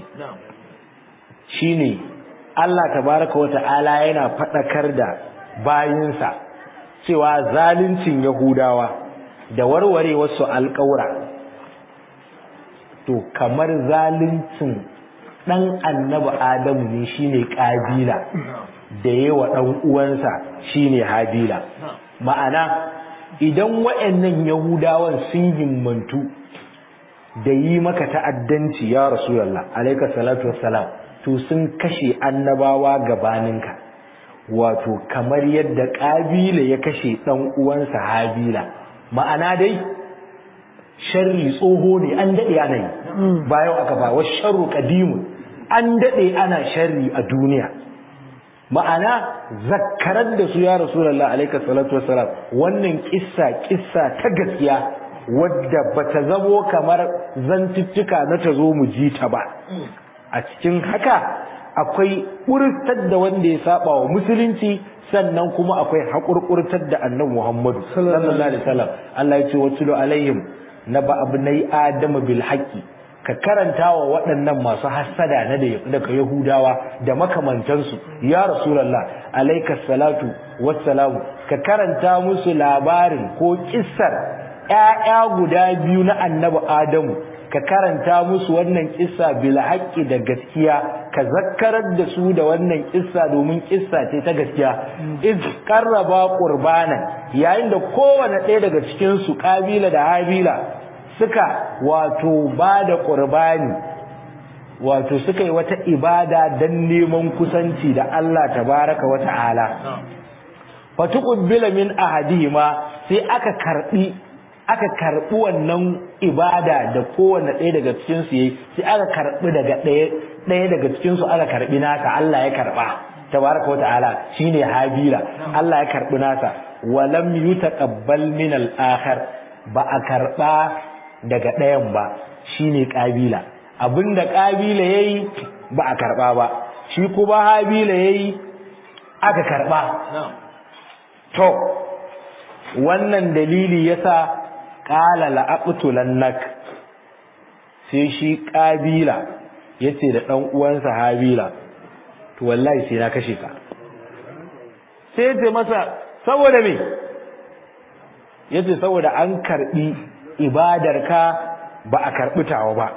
shi ne, Allah tabaraka wa ta'ala yana faɗakar da bayinsa cewa zaluncin Yahudawa da warware wasu alƙawura, to kamar zaluncin ɗan annabi Adamu ne shi ne ƙabila. da yawa ɗan uwansa shine Habila ma'ana idan waɗannan Yahudawan sun himmantu da yi maka ta'addanci ya Rasulullah alayka salatu wassalam to sun kashe annabawa gabaninka wato kamar yadda Kabila ya kashe ɗan uwansa Habila ma'ana dai sharri tsoho ne an dade ana yi bayan aka ba wa sharru qadimun an dade ana sharri a duniya ma'ana zakkarar da su ya rasulullah alaika salatu wassalam wannan kissa kissa ta gaskiya wadda bata zamo kamar zantuttuka na ta zo mu ji ta ba a cikin haka akwai ƙurtar da wanda ya saba wa musulunci sannan kuma akwai haƙurƙurtar da annabi Muhammadu sallallahu alaihi wasallam Allah ya ce watulu alaihim naba abnai adama bil haqqi ka karanta wa waɗannan masu hassada na daga Yahudawa da makamantansu ya Rasulallah alaika salatu wassalamu ka karanta musu labarin ko kissar ƴaƴa guda biyu na annabi Adamu ka karanta musu wannan kissa bil haqqi da gaskiya ka zakkarar da su da wannan kissa domin kissa ce ta gaskiya iz qarraba qurbana yayin da kowane ɗaya daga cikin su kabila da habila suka wato ba da ƙurbani wato suka yi wata ibada don neman kusanci da Allah tabaraka wa ta'ala fatuqbila min ahadihima sai aka karbi aka karbi wannan ibada da kowanne ɗaya daga cikin su yayi sai aka karbi daga ɗaya ɗaya daga cikin su aka karbi naka Allah ya karba tabaraka wa ta'ala shine habila Allah ya karbi nasa walam yutaqabbal min al-akhar ba a karba daga ɗayan ba shine ƙabila abinda ƙabila yayi ba a karɓa ba shi kuma habila yayi aka karɓa to wannan dalili yasa qala la aqtulannak sai shi ƙabila yace da ɗan uwansa habila to wallahi sai na kashe ka sai yace masa saboda me yace saboda an karɓi ibadarka ba a karɓi tawa ba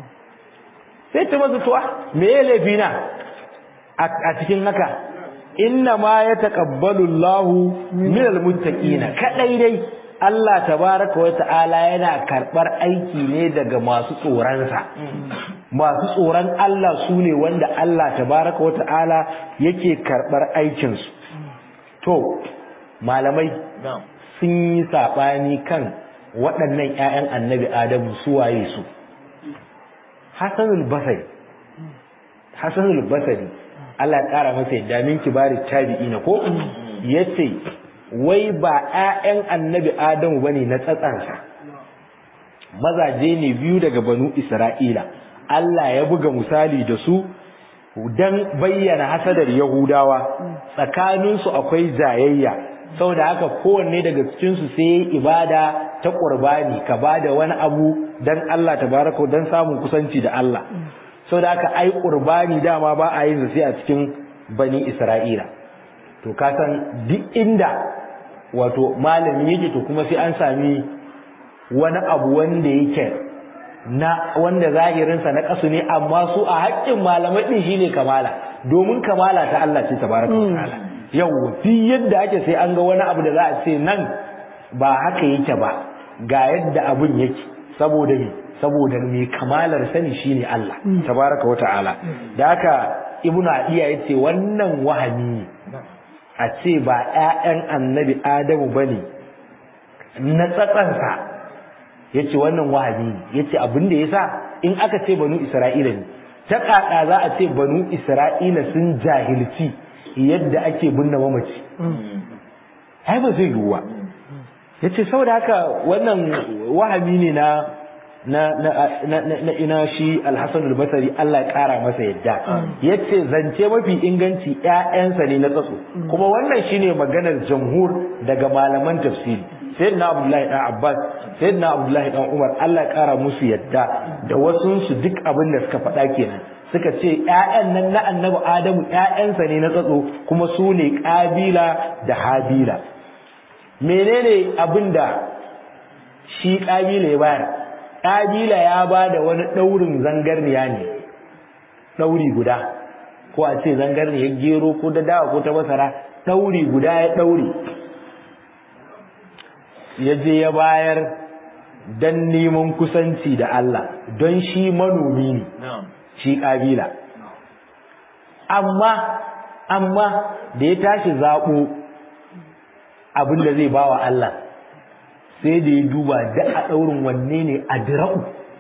sai ta masa tuwa me ya laifi na a cikin haka inna ma ya taqabbalu Allahu minal muttaqina kadai dai Allah tabaraka wa ta'ala yana karɓar aiki ne daga masu tsoronsa masu tsoron Allah su ne wanda Allah tabaraka wa ta'ala yake karɓar aikinsu to malamai sun yi saɓani kan waɗannan 'ya'yan annabi adamu su waye su hasanul basari hasanul basari Allah ya ƙara masa yadda min kibari tabi'ina ko yace wai ba 'ya'yan annabi adamu bane na tsatsansa mazaje ne biyu daga banu isra'ila Allah ya buga misali da su dan bayyana hasadar yahudawa tsakaninsu akwai jayayya saboda haka kowanne daga cikinsu sai ibada ta qurbani ka bada wani abu dan Allah tabaraka dan samun kusanci da Allah saboda haka ai qurbani dama ba a yin sai a cikin bani Isra'ila to ka san duk inda wato malami yake to kuma sai an sami wani abu wanda yake na wanda zahirinsa na kasu ne amma su a haƙƙin malamai din shine kamala domin kamala ta Allah ce tabaraka wa ta'ala yau fi yadda ake sai an ga wani abu da za a ce nan ba haka yake ba ga yadda abun yake saboda me saboda me kamalar sani shine Allah tabaraka wata'ala da haka ibnu adiya yace wannan wahami a ce ba ƴaƴan annabi adamu bane na tsatsansa yace wannan wahabi yace abin da yasa in aka ce banu isra'ila ne ta kaka za a ce banu isra'ila sun jahilci yadda ake binne mamaci ai ba zai yiwu ba yace saboda haka wannan wahabi ne na na na na na ina shi al-Hasan al-Basri Allah ya kara masa yadda yace zance mafi inganci ƴaƴansa ne na tsatso kuma wannan shine maganar jamhur daga malaman tafsiri sayyidina Abdullahi dan Abbas sayyidina Abdullahi dan Umar Allah ya kara musu yadda da wasu su duk abin da suka faɗa kenan suka ce ƴaƴan nan na annabi Adamu ƴaƴansa ne na tsatso kuma su ne Kabila da Habila menene abinda shi Kabila ya bayar Kabila ya ba da wani ɗaurin zangarniya ne ɗauri guda ko a ce zangarniyar gero ko da dawa ko ta masara ɗauri guda ya ɗauri ya je ya bayar don neman kusanci da Allah don shi manomi ne shi ƙabila amma amma da ya tashi zaɓo abin da zai bawa Allah sai da ya duba da a ɗaurin wanne ne a dira'u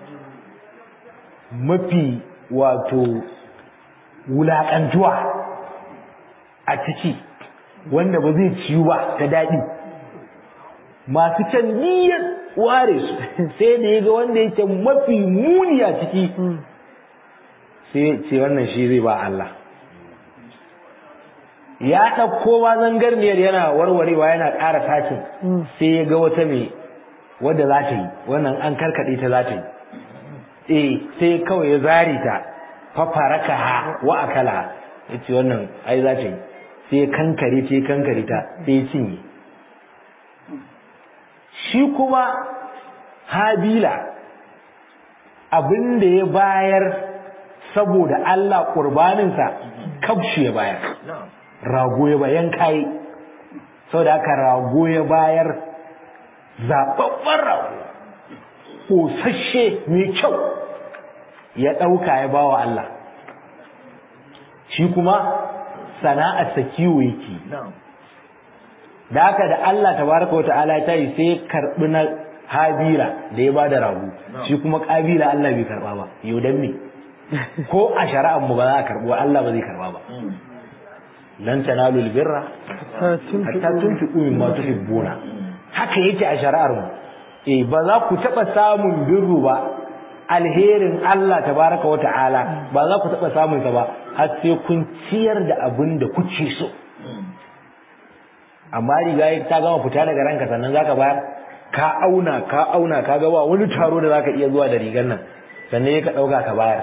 mafi wato wulaƙantuwa a ciki wanda ba zai ciyu ba ta daɗi masu can niyyar ware su sai da ya ga wanda yake mafi muni a ciki sai ce wannan shi zai ba Allah ya ɗauko ma zangarniyar yana warwarewa yana ƙara tashin sai ya ga wata mai wadda za ta yi wannan an karkaɗe ta za ta yi eh sai kawai ya zari ta fafaraka ha wa akala ya ce wannan ai za ta yi sai ya kankare ta ya kankare ta sai ya cinye shi kuma habila abin da ya bayar saboda Allah ƙurbaninsa kabshi ya bayar rago ya bayan kai saboda haka rago ya bayar zaɓaɓɓen rago ƙosashe mai kyau ya ɗauka ya bawa Allah shi kuma sana'arsa kiwo yake da haka da Allah tabaraka wata'ala ta yi sai karɓi na habila da ya bada rago shi kuma ƙabila Allah bai karɓa ba yau dan me ko a shari'ar mu ba za a karɓi Allah ba zai karɓa ba lan tanalu albirra hatta tunfiqu mimma tuhibbuna haka yake a shari'ar mu eh ba za ku taba samun birru ba alherin Allah tabaraka wa ta'ala ba za ku taba samun sa ba har sai kun ciyar da abin da kuke so amma riga ta gama fita daga ranka sannan zaka bayar ka auna ka auna ka ga ba wani taro da zaka iya zuwa da rigar nan sannan ka dauka ka bayar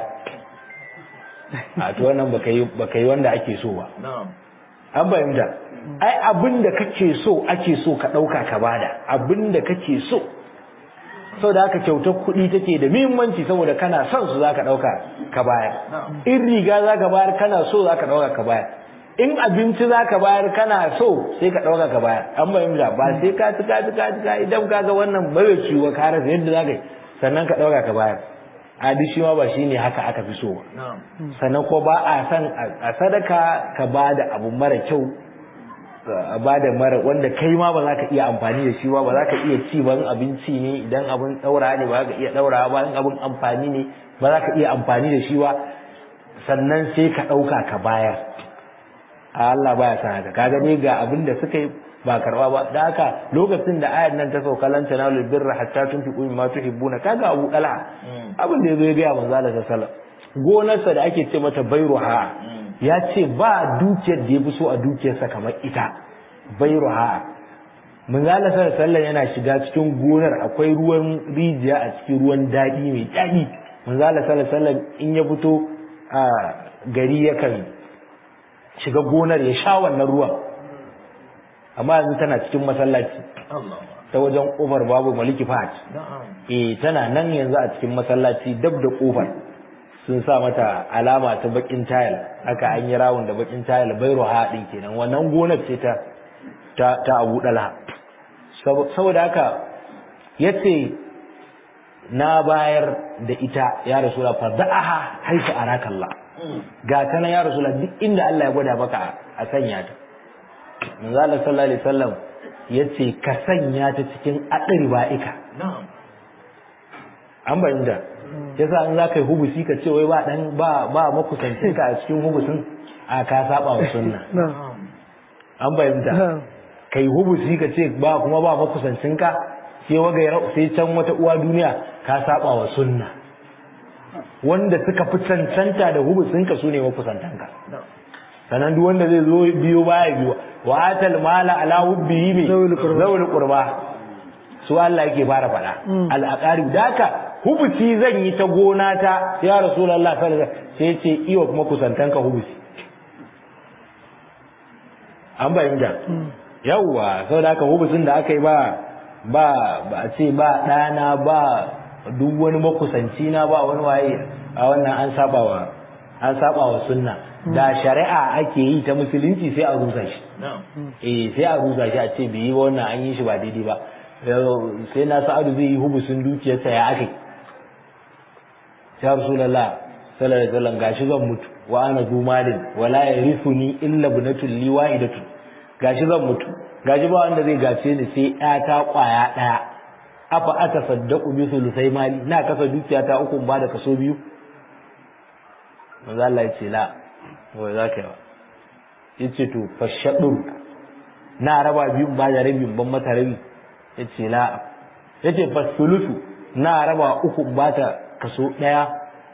a to wannan baka yi baka yi wanda ake so ba an fahimta ai abin da kake so ake so ka ɗauka ka bada abin da kake so saboda haka kyautar kuɗi take da muhimmanci saboda kana son su zaka ɗauka ka bayar in riga zaka bayar kana so zaka ɗauka ka bayar in abinci zaka bayar kana so sai ka ɗauka ka bayar an bayyana ba sai ka ci ka ci ka ci ka idan ka ga wannan bai ciwo ka rasa yadda zaka yi sannan ka ɗauka ka bayar adi shi ma ba shine haka aka fi so ba sannan ko ba a san a sadaka ka ba da abu mara kyau ba da mara wanda kai ma ba za ka iya amfani da shi ba ba za ka iya ci ba abinci ne idan abin daura ne ba za ka iya daura ba in abin amfani ne ba za ka iya amfani da shi ba sannan sai ka ɗauka ka bayar Allah baya san haka kaga ne ga abin da suka yi ba karba ba da haka lokacin da ayar nan ta sauka lan tanalu birra hatta tunfiqu mimma tuhibbuna kaga Abu Talha abin da yazo ya ga manzo Allah sallallahu alaihi wasallam gonarsa da ake ce mata bayruha ya ce ba dukiyar da ya fi so a dukiyarsa kamar ita bayruha manzala sallallahu yana shiga cikin gonar akwai ruwan rijiya a cikin ruwan daɗi mai daɗi manzala sallallahu in ya fito a gari yakan shiga gonar ya sha wannan ruwan amma yanzu tana cikin masallaci ta wajen kofar babu maliki fahad eh tana nan yanzu a cikin masallaci dab da kofar sun sa mata alama ta bakin tayil haka an yi rawun da bakin tayil bairu haɗin kenan wannan gonar ce ta ta, ta abu ɗala saboda haka yace na bayar da ita ya rasula fa da'aha haifu arakallah ga ta na ya rasula duk inda Allah ya gwada maka a sanya ta manzo Allah sallallahu alaihi wasallam yace ka sanya ta cikin adri ba'ika an bayyana yasa an za ka yi hubusi ka ce wai ba dan ba ba makusancin ka a cikin hubusin a ka saba wa sunna an bayyana kai hubusi ka ce ba kuma ba makusancin ka sai waga sai can wata uwa duniya ka saba wa sunna wanda suka fi cancanta da hubusin ka sune makusantan ka sanan duk wanda zai zo biyo baya biyo wa atal mala ala hubbihi bi zawul qurba su Allah yake fara faɗa al-aqarib daka hubusi zan yi ta gona ta ya rasulullah sallallahu alaihi wasallam sai ce iyo kuma kusantanka hubusi an bayyana yawwa saboda haka hubusin da aka yi ba ba ba a ce ba ɗana ba duk wani makusanci na ba wani waye a wannan an saba wa an saba wa sunna da shari'a ake yi ta musulunci sai a rusa shi eh sai a rusa shi a ce bai yi wannan an yi shi ba daidai ba sai na sa'adu zai yi hubusin dukiyarsa ya aka ya rasulullah sallallahu alaihi wasallam gashi zan mutu wa ana zu malin wala yarithuni illa bunatul li wahidatu gashi zan mutu gashi ba wanda zai gace ni sai ta kwaya daya afa ata saddaqu bi sulusai mali na kasa dukiya ta uku ba da kaso biyu manzo Allah ya ce la wai zaka yi yace to fashadu na raba biyu ba da rabi ban mata rabi yace la yace fasulusu na raba uku ba ta kaso ɗaya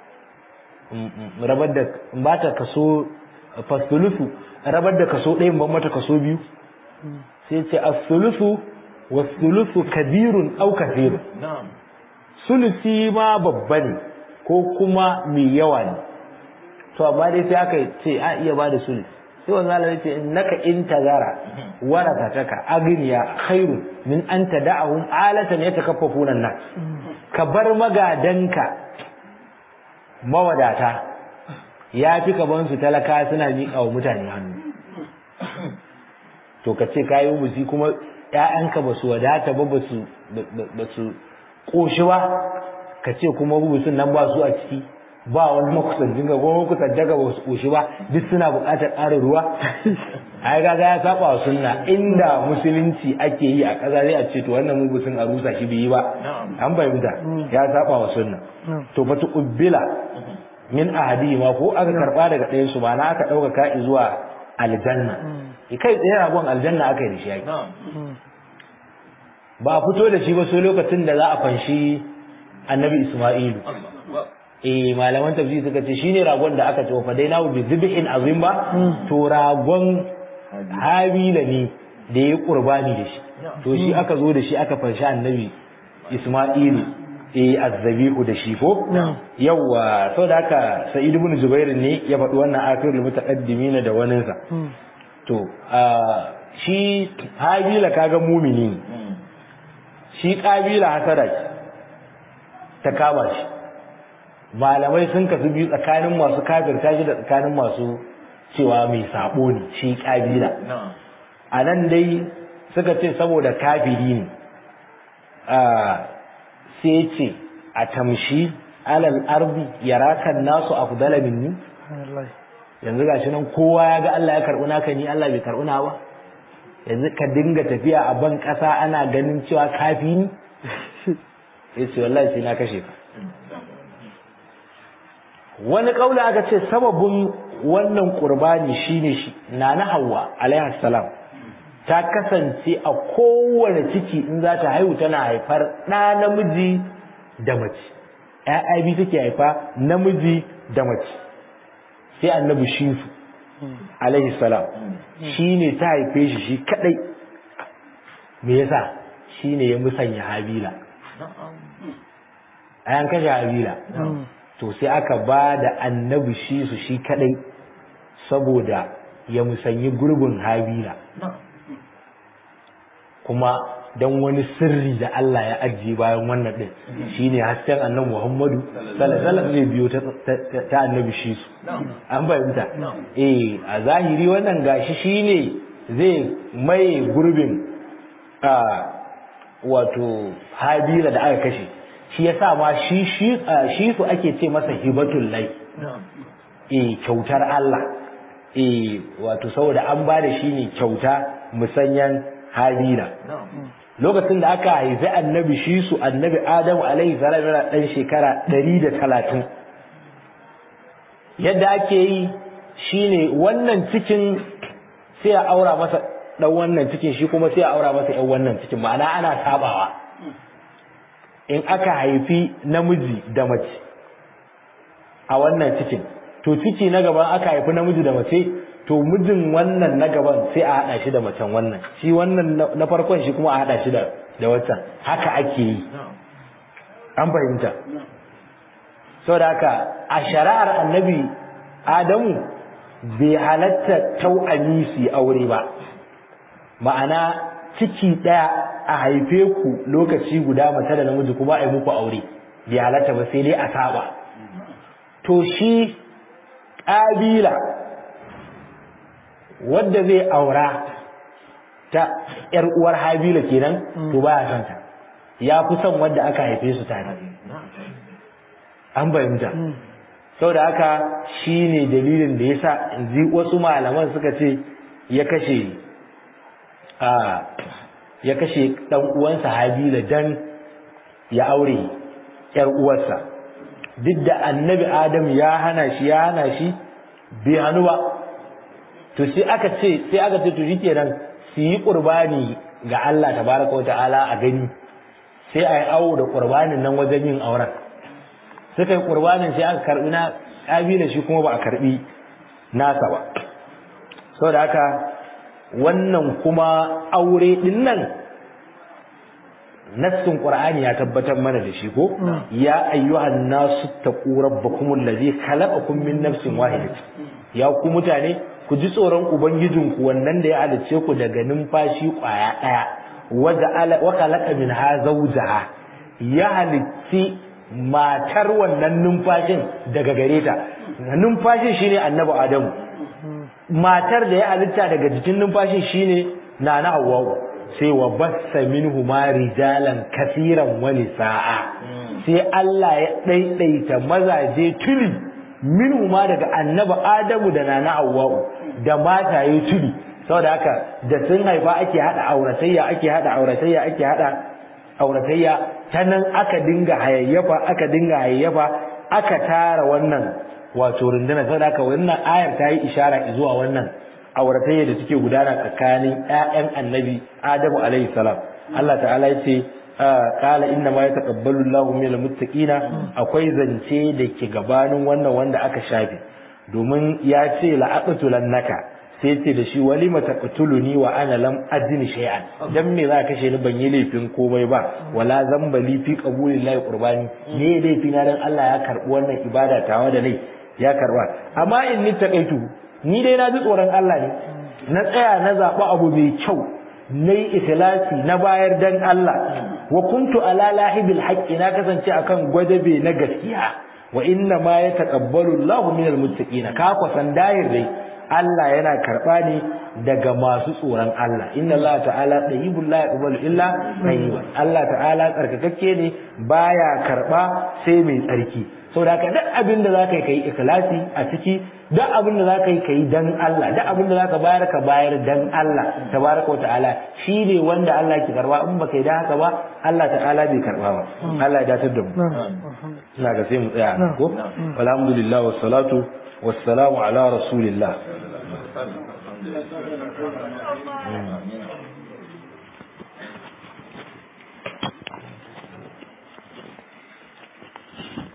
rabar da ba ta kaso fasulusu rabar da kaso ɗaya ban mata kaso biyu sai ce asulusu wasulusu kabirun au kafirun sulusi ma babba ne ko kuma mai yawa ne to amma dai sai aka ce a iya ba da sulusi sai wanzu Allah ce innaka in tazara warathataka agniya khairun min an tada'ahum alatan yatakaffafuna an-nas ka bar magadanka mawadata ya fi ka bansu talaka suna miƙa wa mutane hannu to ka ce kayi musi kuma ƴaƴanka ba su wadata ba ba su ƙoshi ba ka ce kuma rubusun nan ba su a ciki ba wani makusancin ga kuma makusancin ga ba su ƙoshi ba duk suna buƙatar ƙarin ruwa ai ga ya saba wa sunna inda musulunci ake yi a ƙasa zai a ce to wannan mubusin a rusa shi bai yi ba an fahimta ya saba wa sunna to fa tuqbila min ahadi ma ko aka karba daga ɗayan su ba na aka ɗauka ka zuwa aljanna kai tsaye ragon aljanna aka yi da shi ba a fito da shi ba sai lokacin da za a fanshi annabi isma'ilu eh malaman tafsiri suka ce shine ragon da aka ce fa dai nawo bi zibhin azim ba to ragon habila ne da ya qurbani da shi to shi aka zo da shi aka fanshi annabi isma'ilu eh azzabihu da shi ko yawa saboda haka sa'id ibn zubair ne ya faɗi wannan akhirul mutaqaddimin da waninsa to shi habila kaga mumini shi kabila hasada ta kama shi malamai sun kasu biyu tsakanin masu kafirta shi da tsakanin masu cewa mai sabo ne shi kabila a nan dai suka ce saboda kafiri ne sai ce a tamshi alal ardi yarakan nasu afdala minni yanzu gashi nan kowa ya ga Allah ya karɓi naka ni Allah bai karɓi na ba yanzu ka dinga tafiya a ban ƙasa ana ganin cewa kafi ni sai ce wallahi sai na kashe ka wani kaula aka ce sababin wannan qurbani shine shi nana Hawwa alaiha salam ta kasance a kowane ciki in za ta haihu tana haifar ɗa namiji da mace ‘ya'ya biyu take haifa namiji da mace sai annabi shifu alaihi salam shi ne ta haife shi shi kadai me yasa shi ne ya musanya habila a yan kashe habila to sai aka ba da annabi shi su shi kadai saboda ya musanyi gurbin habila kuma don wani sirri da Allah ya ajiye bayan wannan din shine hasken annabi Muhammadu sallallahu alaihi zai biyo ta annabi shi su an bayyanta eh a zahiri wannan gashi shine zai mai gurbin a wato habila da aka kashe shi yasa ma shi shi su ake ce masa hibatul lai eh kyautar Allah eh wato saboda an ba da shi ne kyauta musanyan habila lokacin da aka haifi annabi shi su annabi adamu alaihi salam yana dan shekara ɗari da talatin yadda ake yi shine wannan cikin sai a aura masa ɗan wannan cikin shi kuma sai a aura masa ɗan wannan cikin ma'ana ana sabawa in aka haifi namiji da mace a wannan cikin to ciki na gaban aka haifi namiji da mace to mijin wannan na gaban sai a haɗa shi da macen wannan shi wannan na farkon shi kuma a haɗa shi da da waccan haka ake yi an fahimta saboda haka a shari'ar annabi adamu bai halatta tau'ami su aure ba ma'ana ciki ɗaya a haife ku lokaci guda mace da namiji kuma a yi muku aure bai halatta ba sai dai a saba to shi ƙabila wadda zai aura ta ‘yar uwar habila kenan to baya son ta ya fi son wadda aka haife su tare an fahimta sau da haka shi ne dalilin da ya sa wasu malaman suka ce ya kashe a ya kashe ɗan uwansa habila dan ya aure ‘yar uwarsa duk da annabi adam ya hana shi ya hana shi bai hannu ba to sai aka ce sai aka ce to shikenan su yi qurbani ga Allah tabaraka wa ta'ala a gani sai ai awo da qurbanin nan wajen yin auren suka yi qurbanin sai aka karbi na kabila shi kuma ba a karbi nasa ba saboda haka wannan kuma aure din nan nassin qur'ani ya tabbatar mana da shi ko ya ayyuhan nasu taqu rabbakum allazi khalaqakum min nafsin wahidatin ya ku mutane ku ji tsoron ubangijinku wannan da ya halice ku daga numfashi kwaya daya wa khalaqa minha zawjaha ya halicci matar wannan numfashin daga gare ta numfashin shine annabi adamu matar da ya halitta daga jikin numfashin shine nana hawwa sai wa bassa minhu ma rijalan kasiran wa nisaa sai Allah ya daidaita mazaje tuli minhu ma daga annabi adamu da nana hawwa da mataye tuli saboda haka da sun haifa ake hada auratayya ake hada auratayya ake hada auratayya ta nan aka dinga hayayyafa aka dinga hayayyafa aka tara wannan wato rundunar saboda haka wannan ayar ta yi ishara zuwa wannan auratayya da take gudana tsakanin ƴaƴan annabi Adamu alaihi salam Allah ta'ala ya ce qala inna ma yataqabbalu Allahu minal muttaqina akwai zance da ke gabanin wannan wanda aka shafe domin ya ce la'aqtulannaka sai ce da shi walima taqtuluni wa ana lam ajni shay'an dan me za ka kashe ni ban yi laifin komai ba wala zambali fi qabulillahi qurbani ne laifi na dan Allah ya karbi wannan ibada tawa da nai ya karba amma in ni taqaitu ni dai na ji tsoron Allah ne na tsaya na zaɓi abu mai kyau na yi ikhlasi na bayar dan Allah wa kuntu ala lahibil haqqi na kasance akan gwadabe na gaskiya wa inna ma yataqabbalu Allahu minal muttaqin ka kwasan dayir dai Allah yana karba ne daga masu tsoron Allah inna Allah ta'ala tayyibul la yaqbalu illa tayyiban Allah ta'ala tsarkakakke ne baya karba sai mai tsarki saboda haka duk abin da zaka yi kai ikhlasi a ciki duk abin da zaka yi kai dan Allah duk abin da zaka bayar ka bayar dan Allah tabaraka ta'ala shine wanda Allah ke karba in baka yi da haka ba Allah ta'ala bai karba ba Allah ya datar da mu ina ga sai mu tsaya ko alhamdulillah wassalatu wassalamu ala rasulillah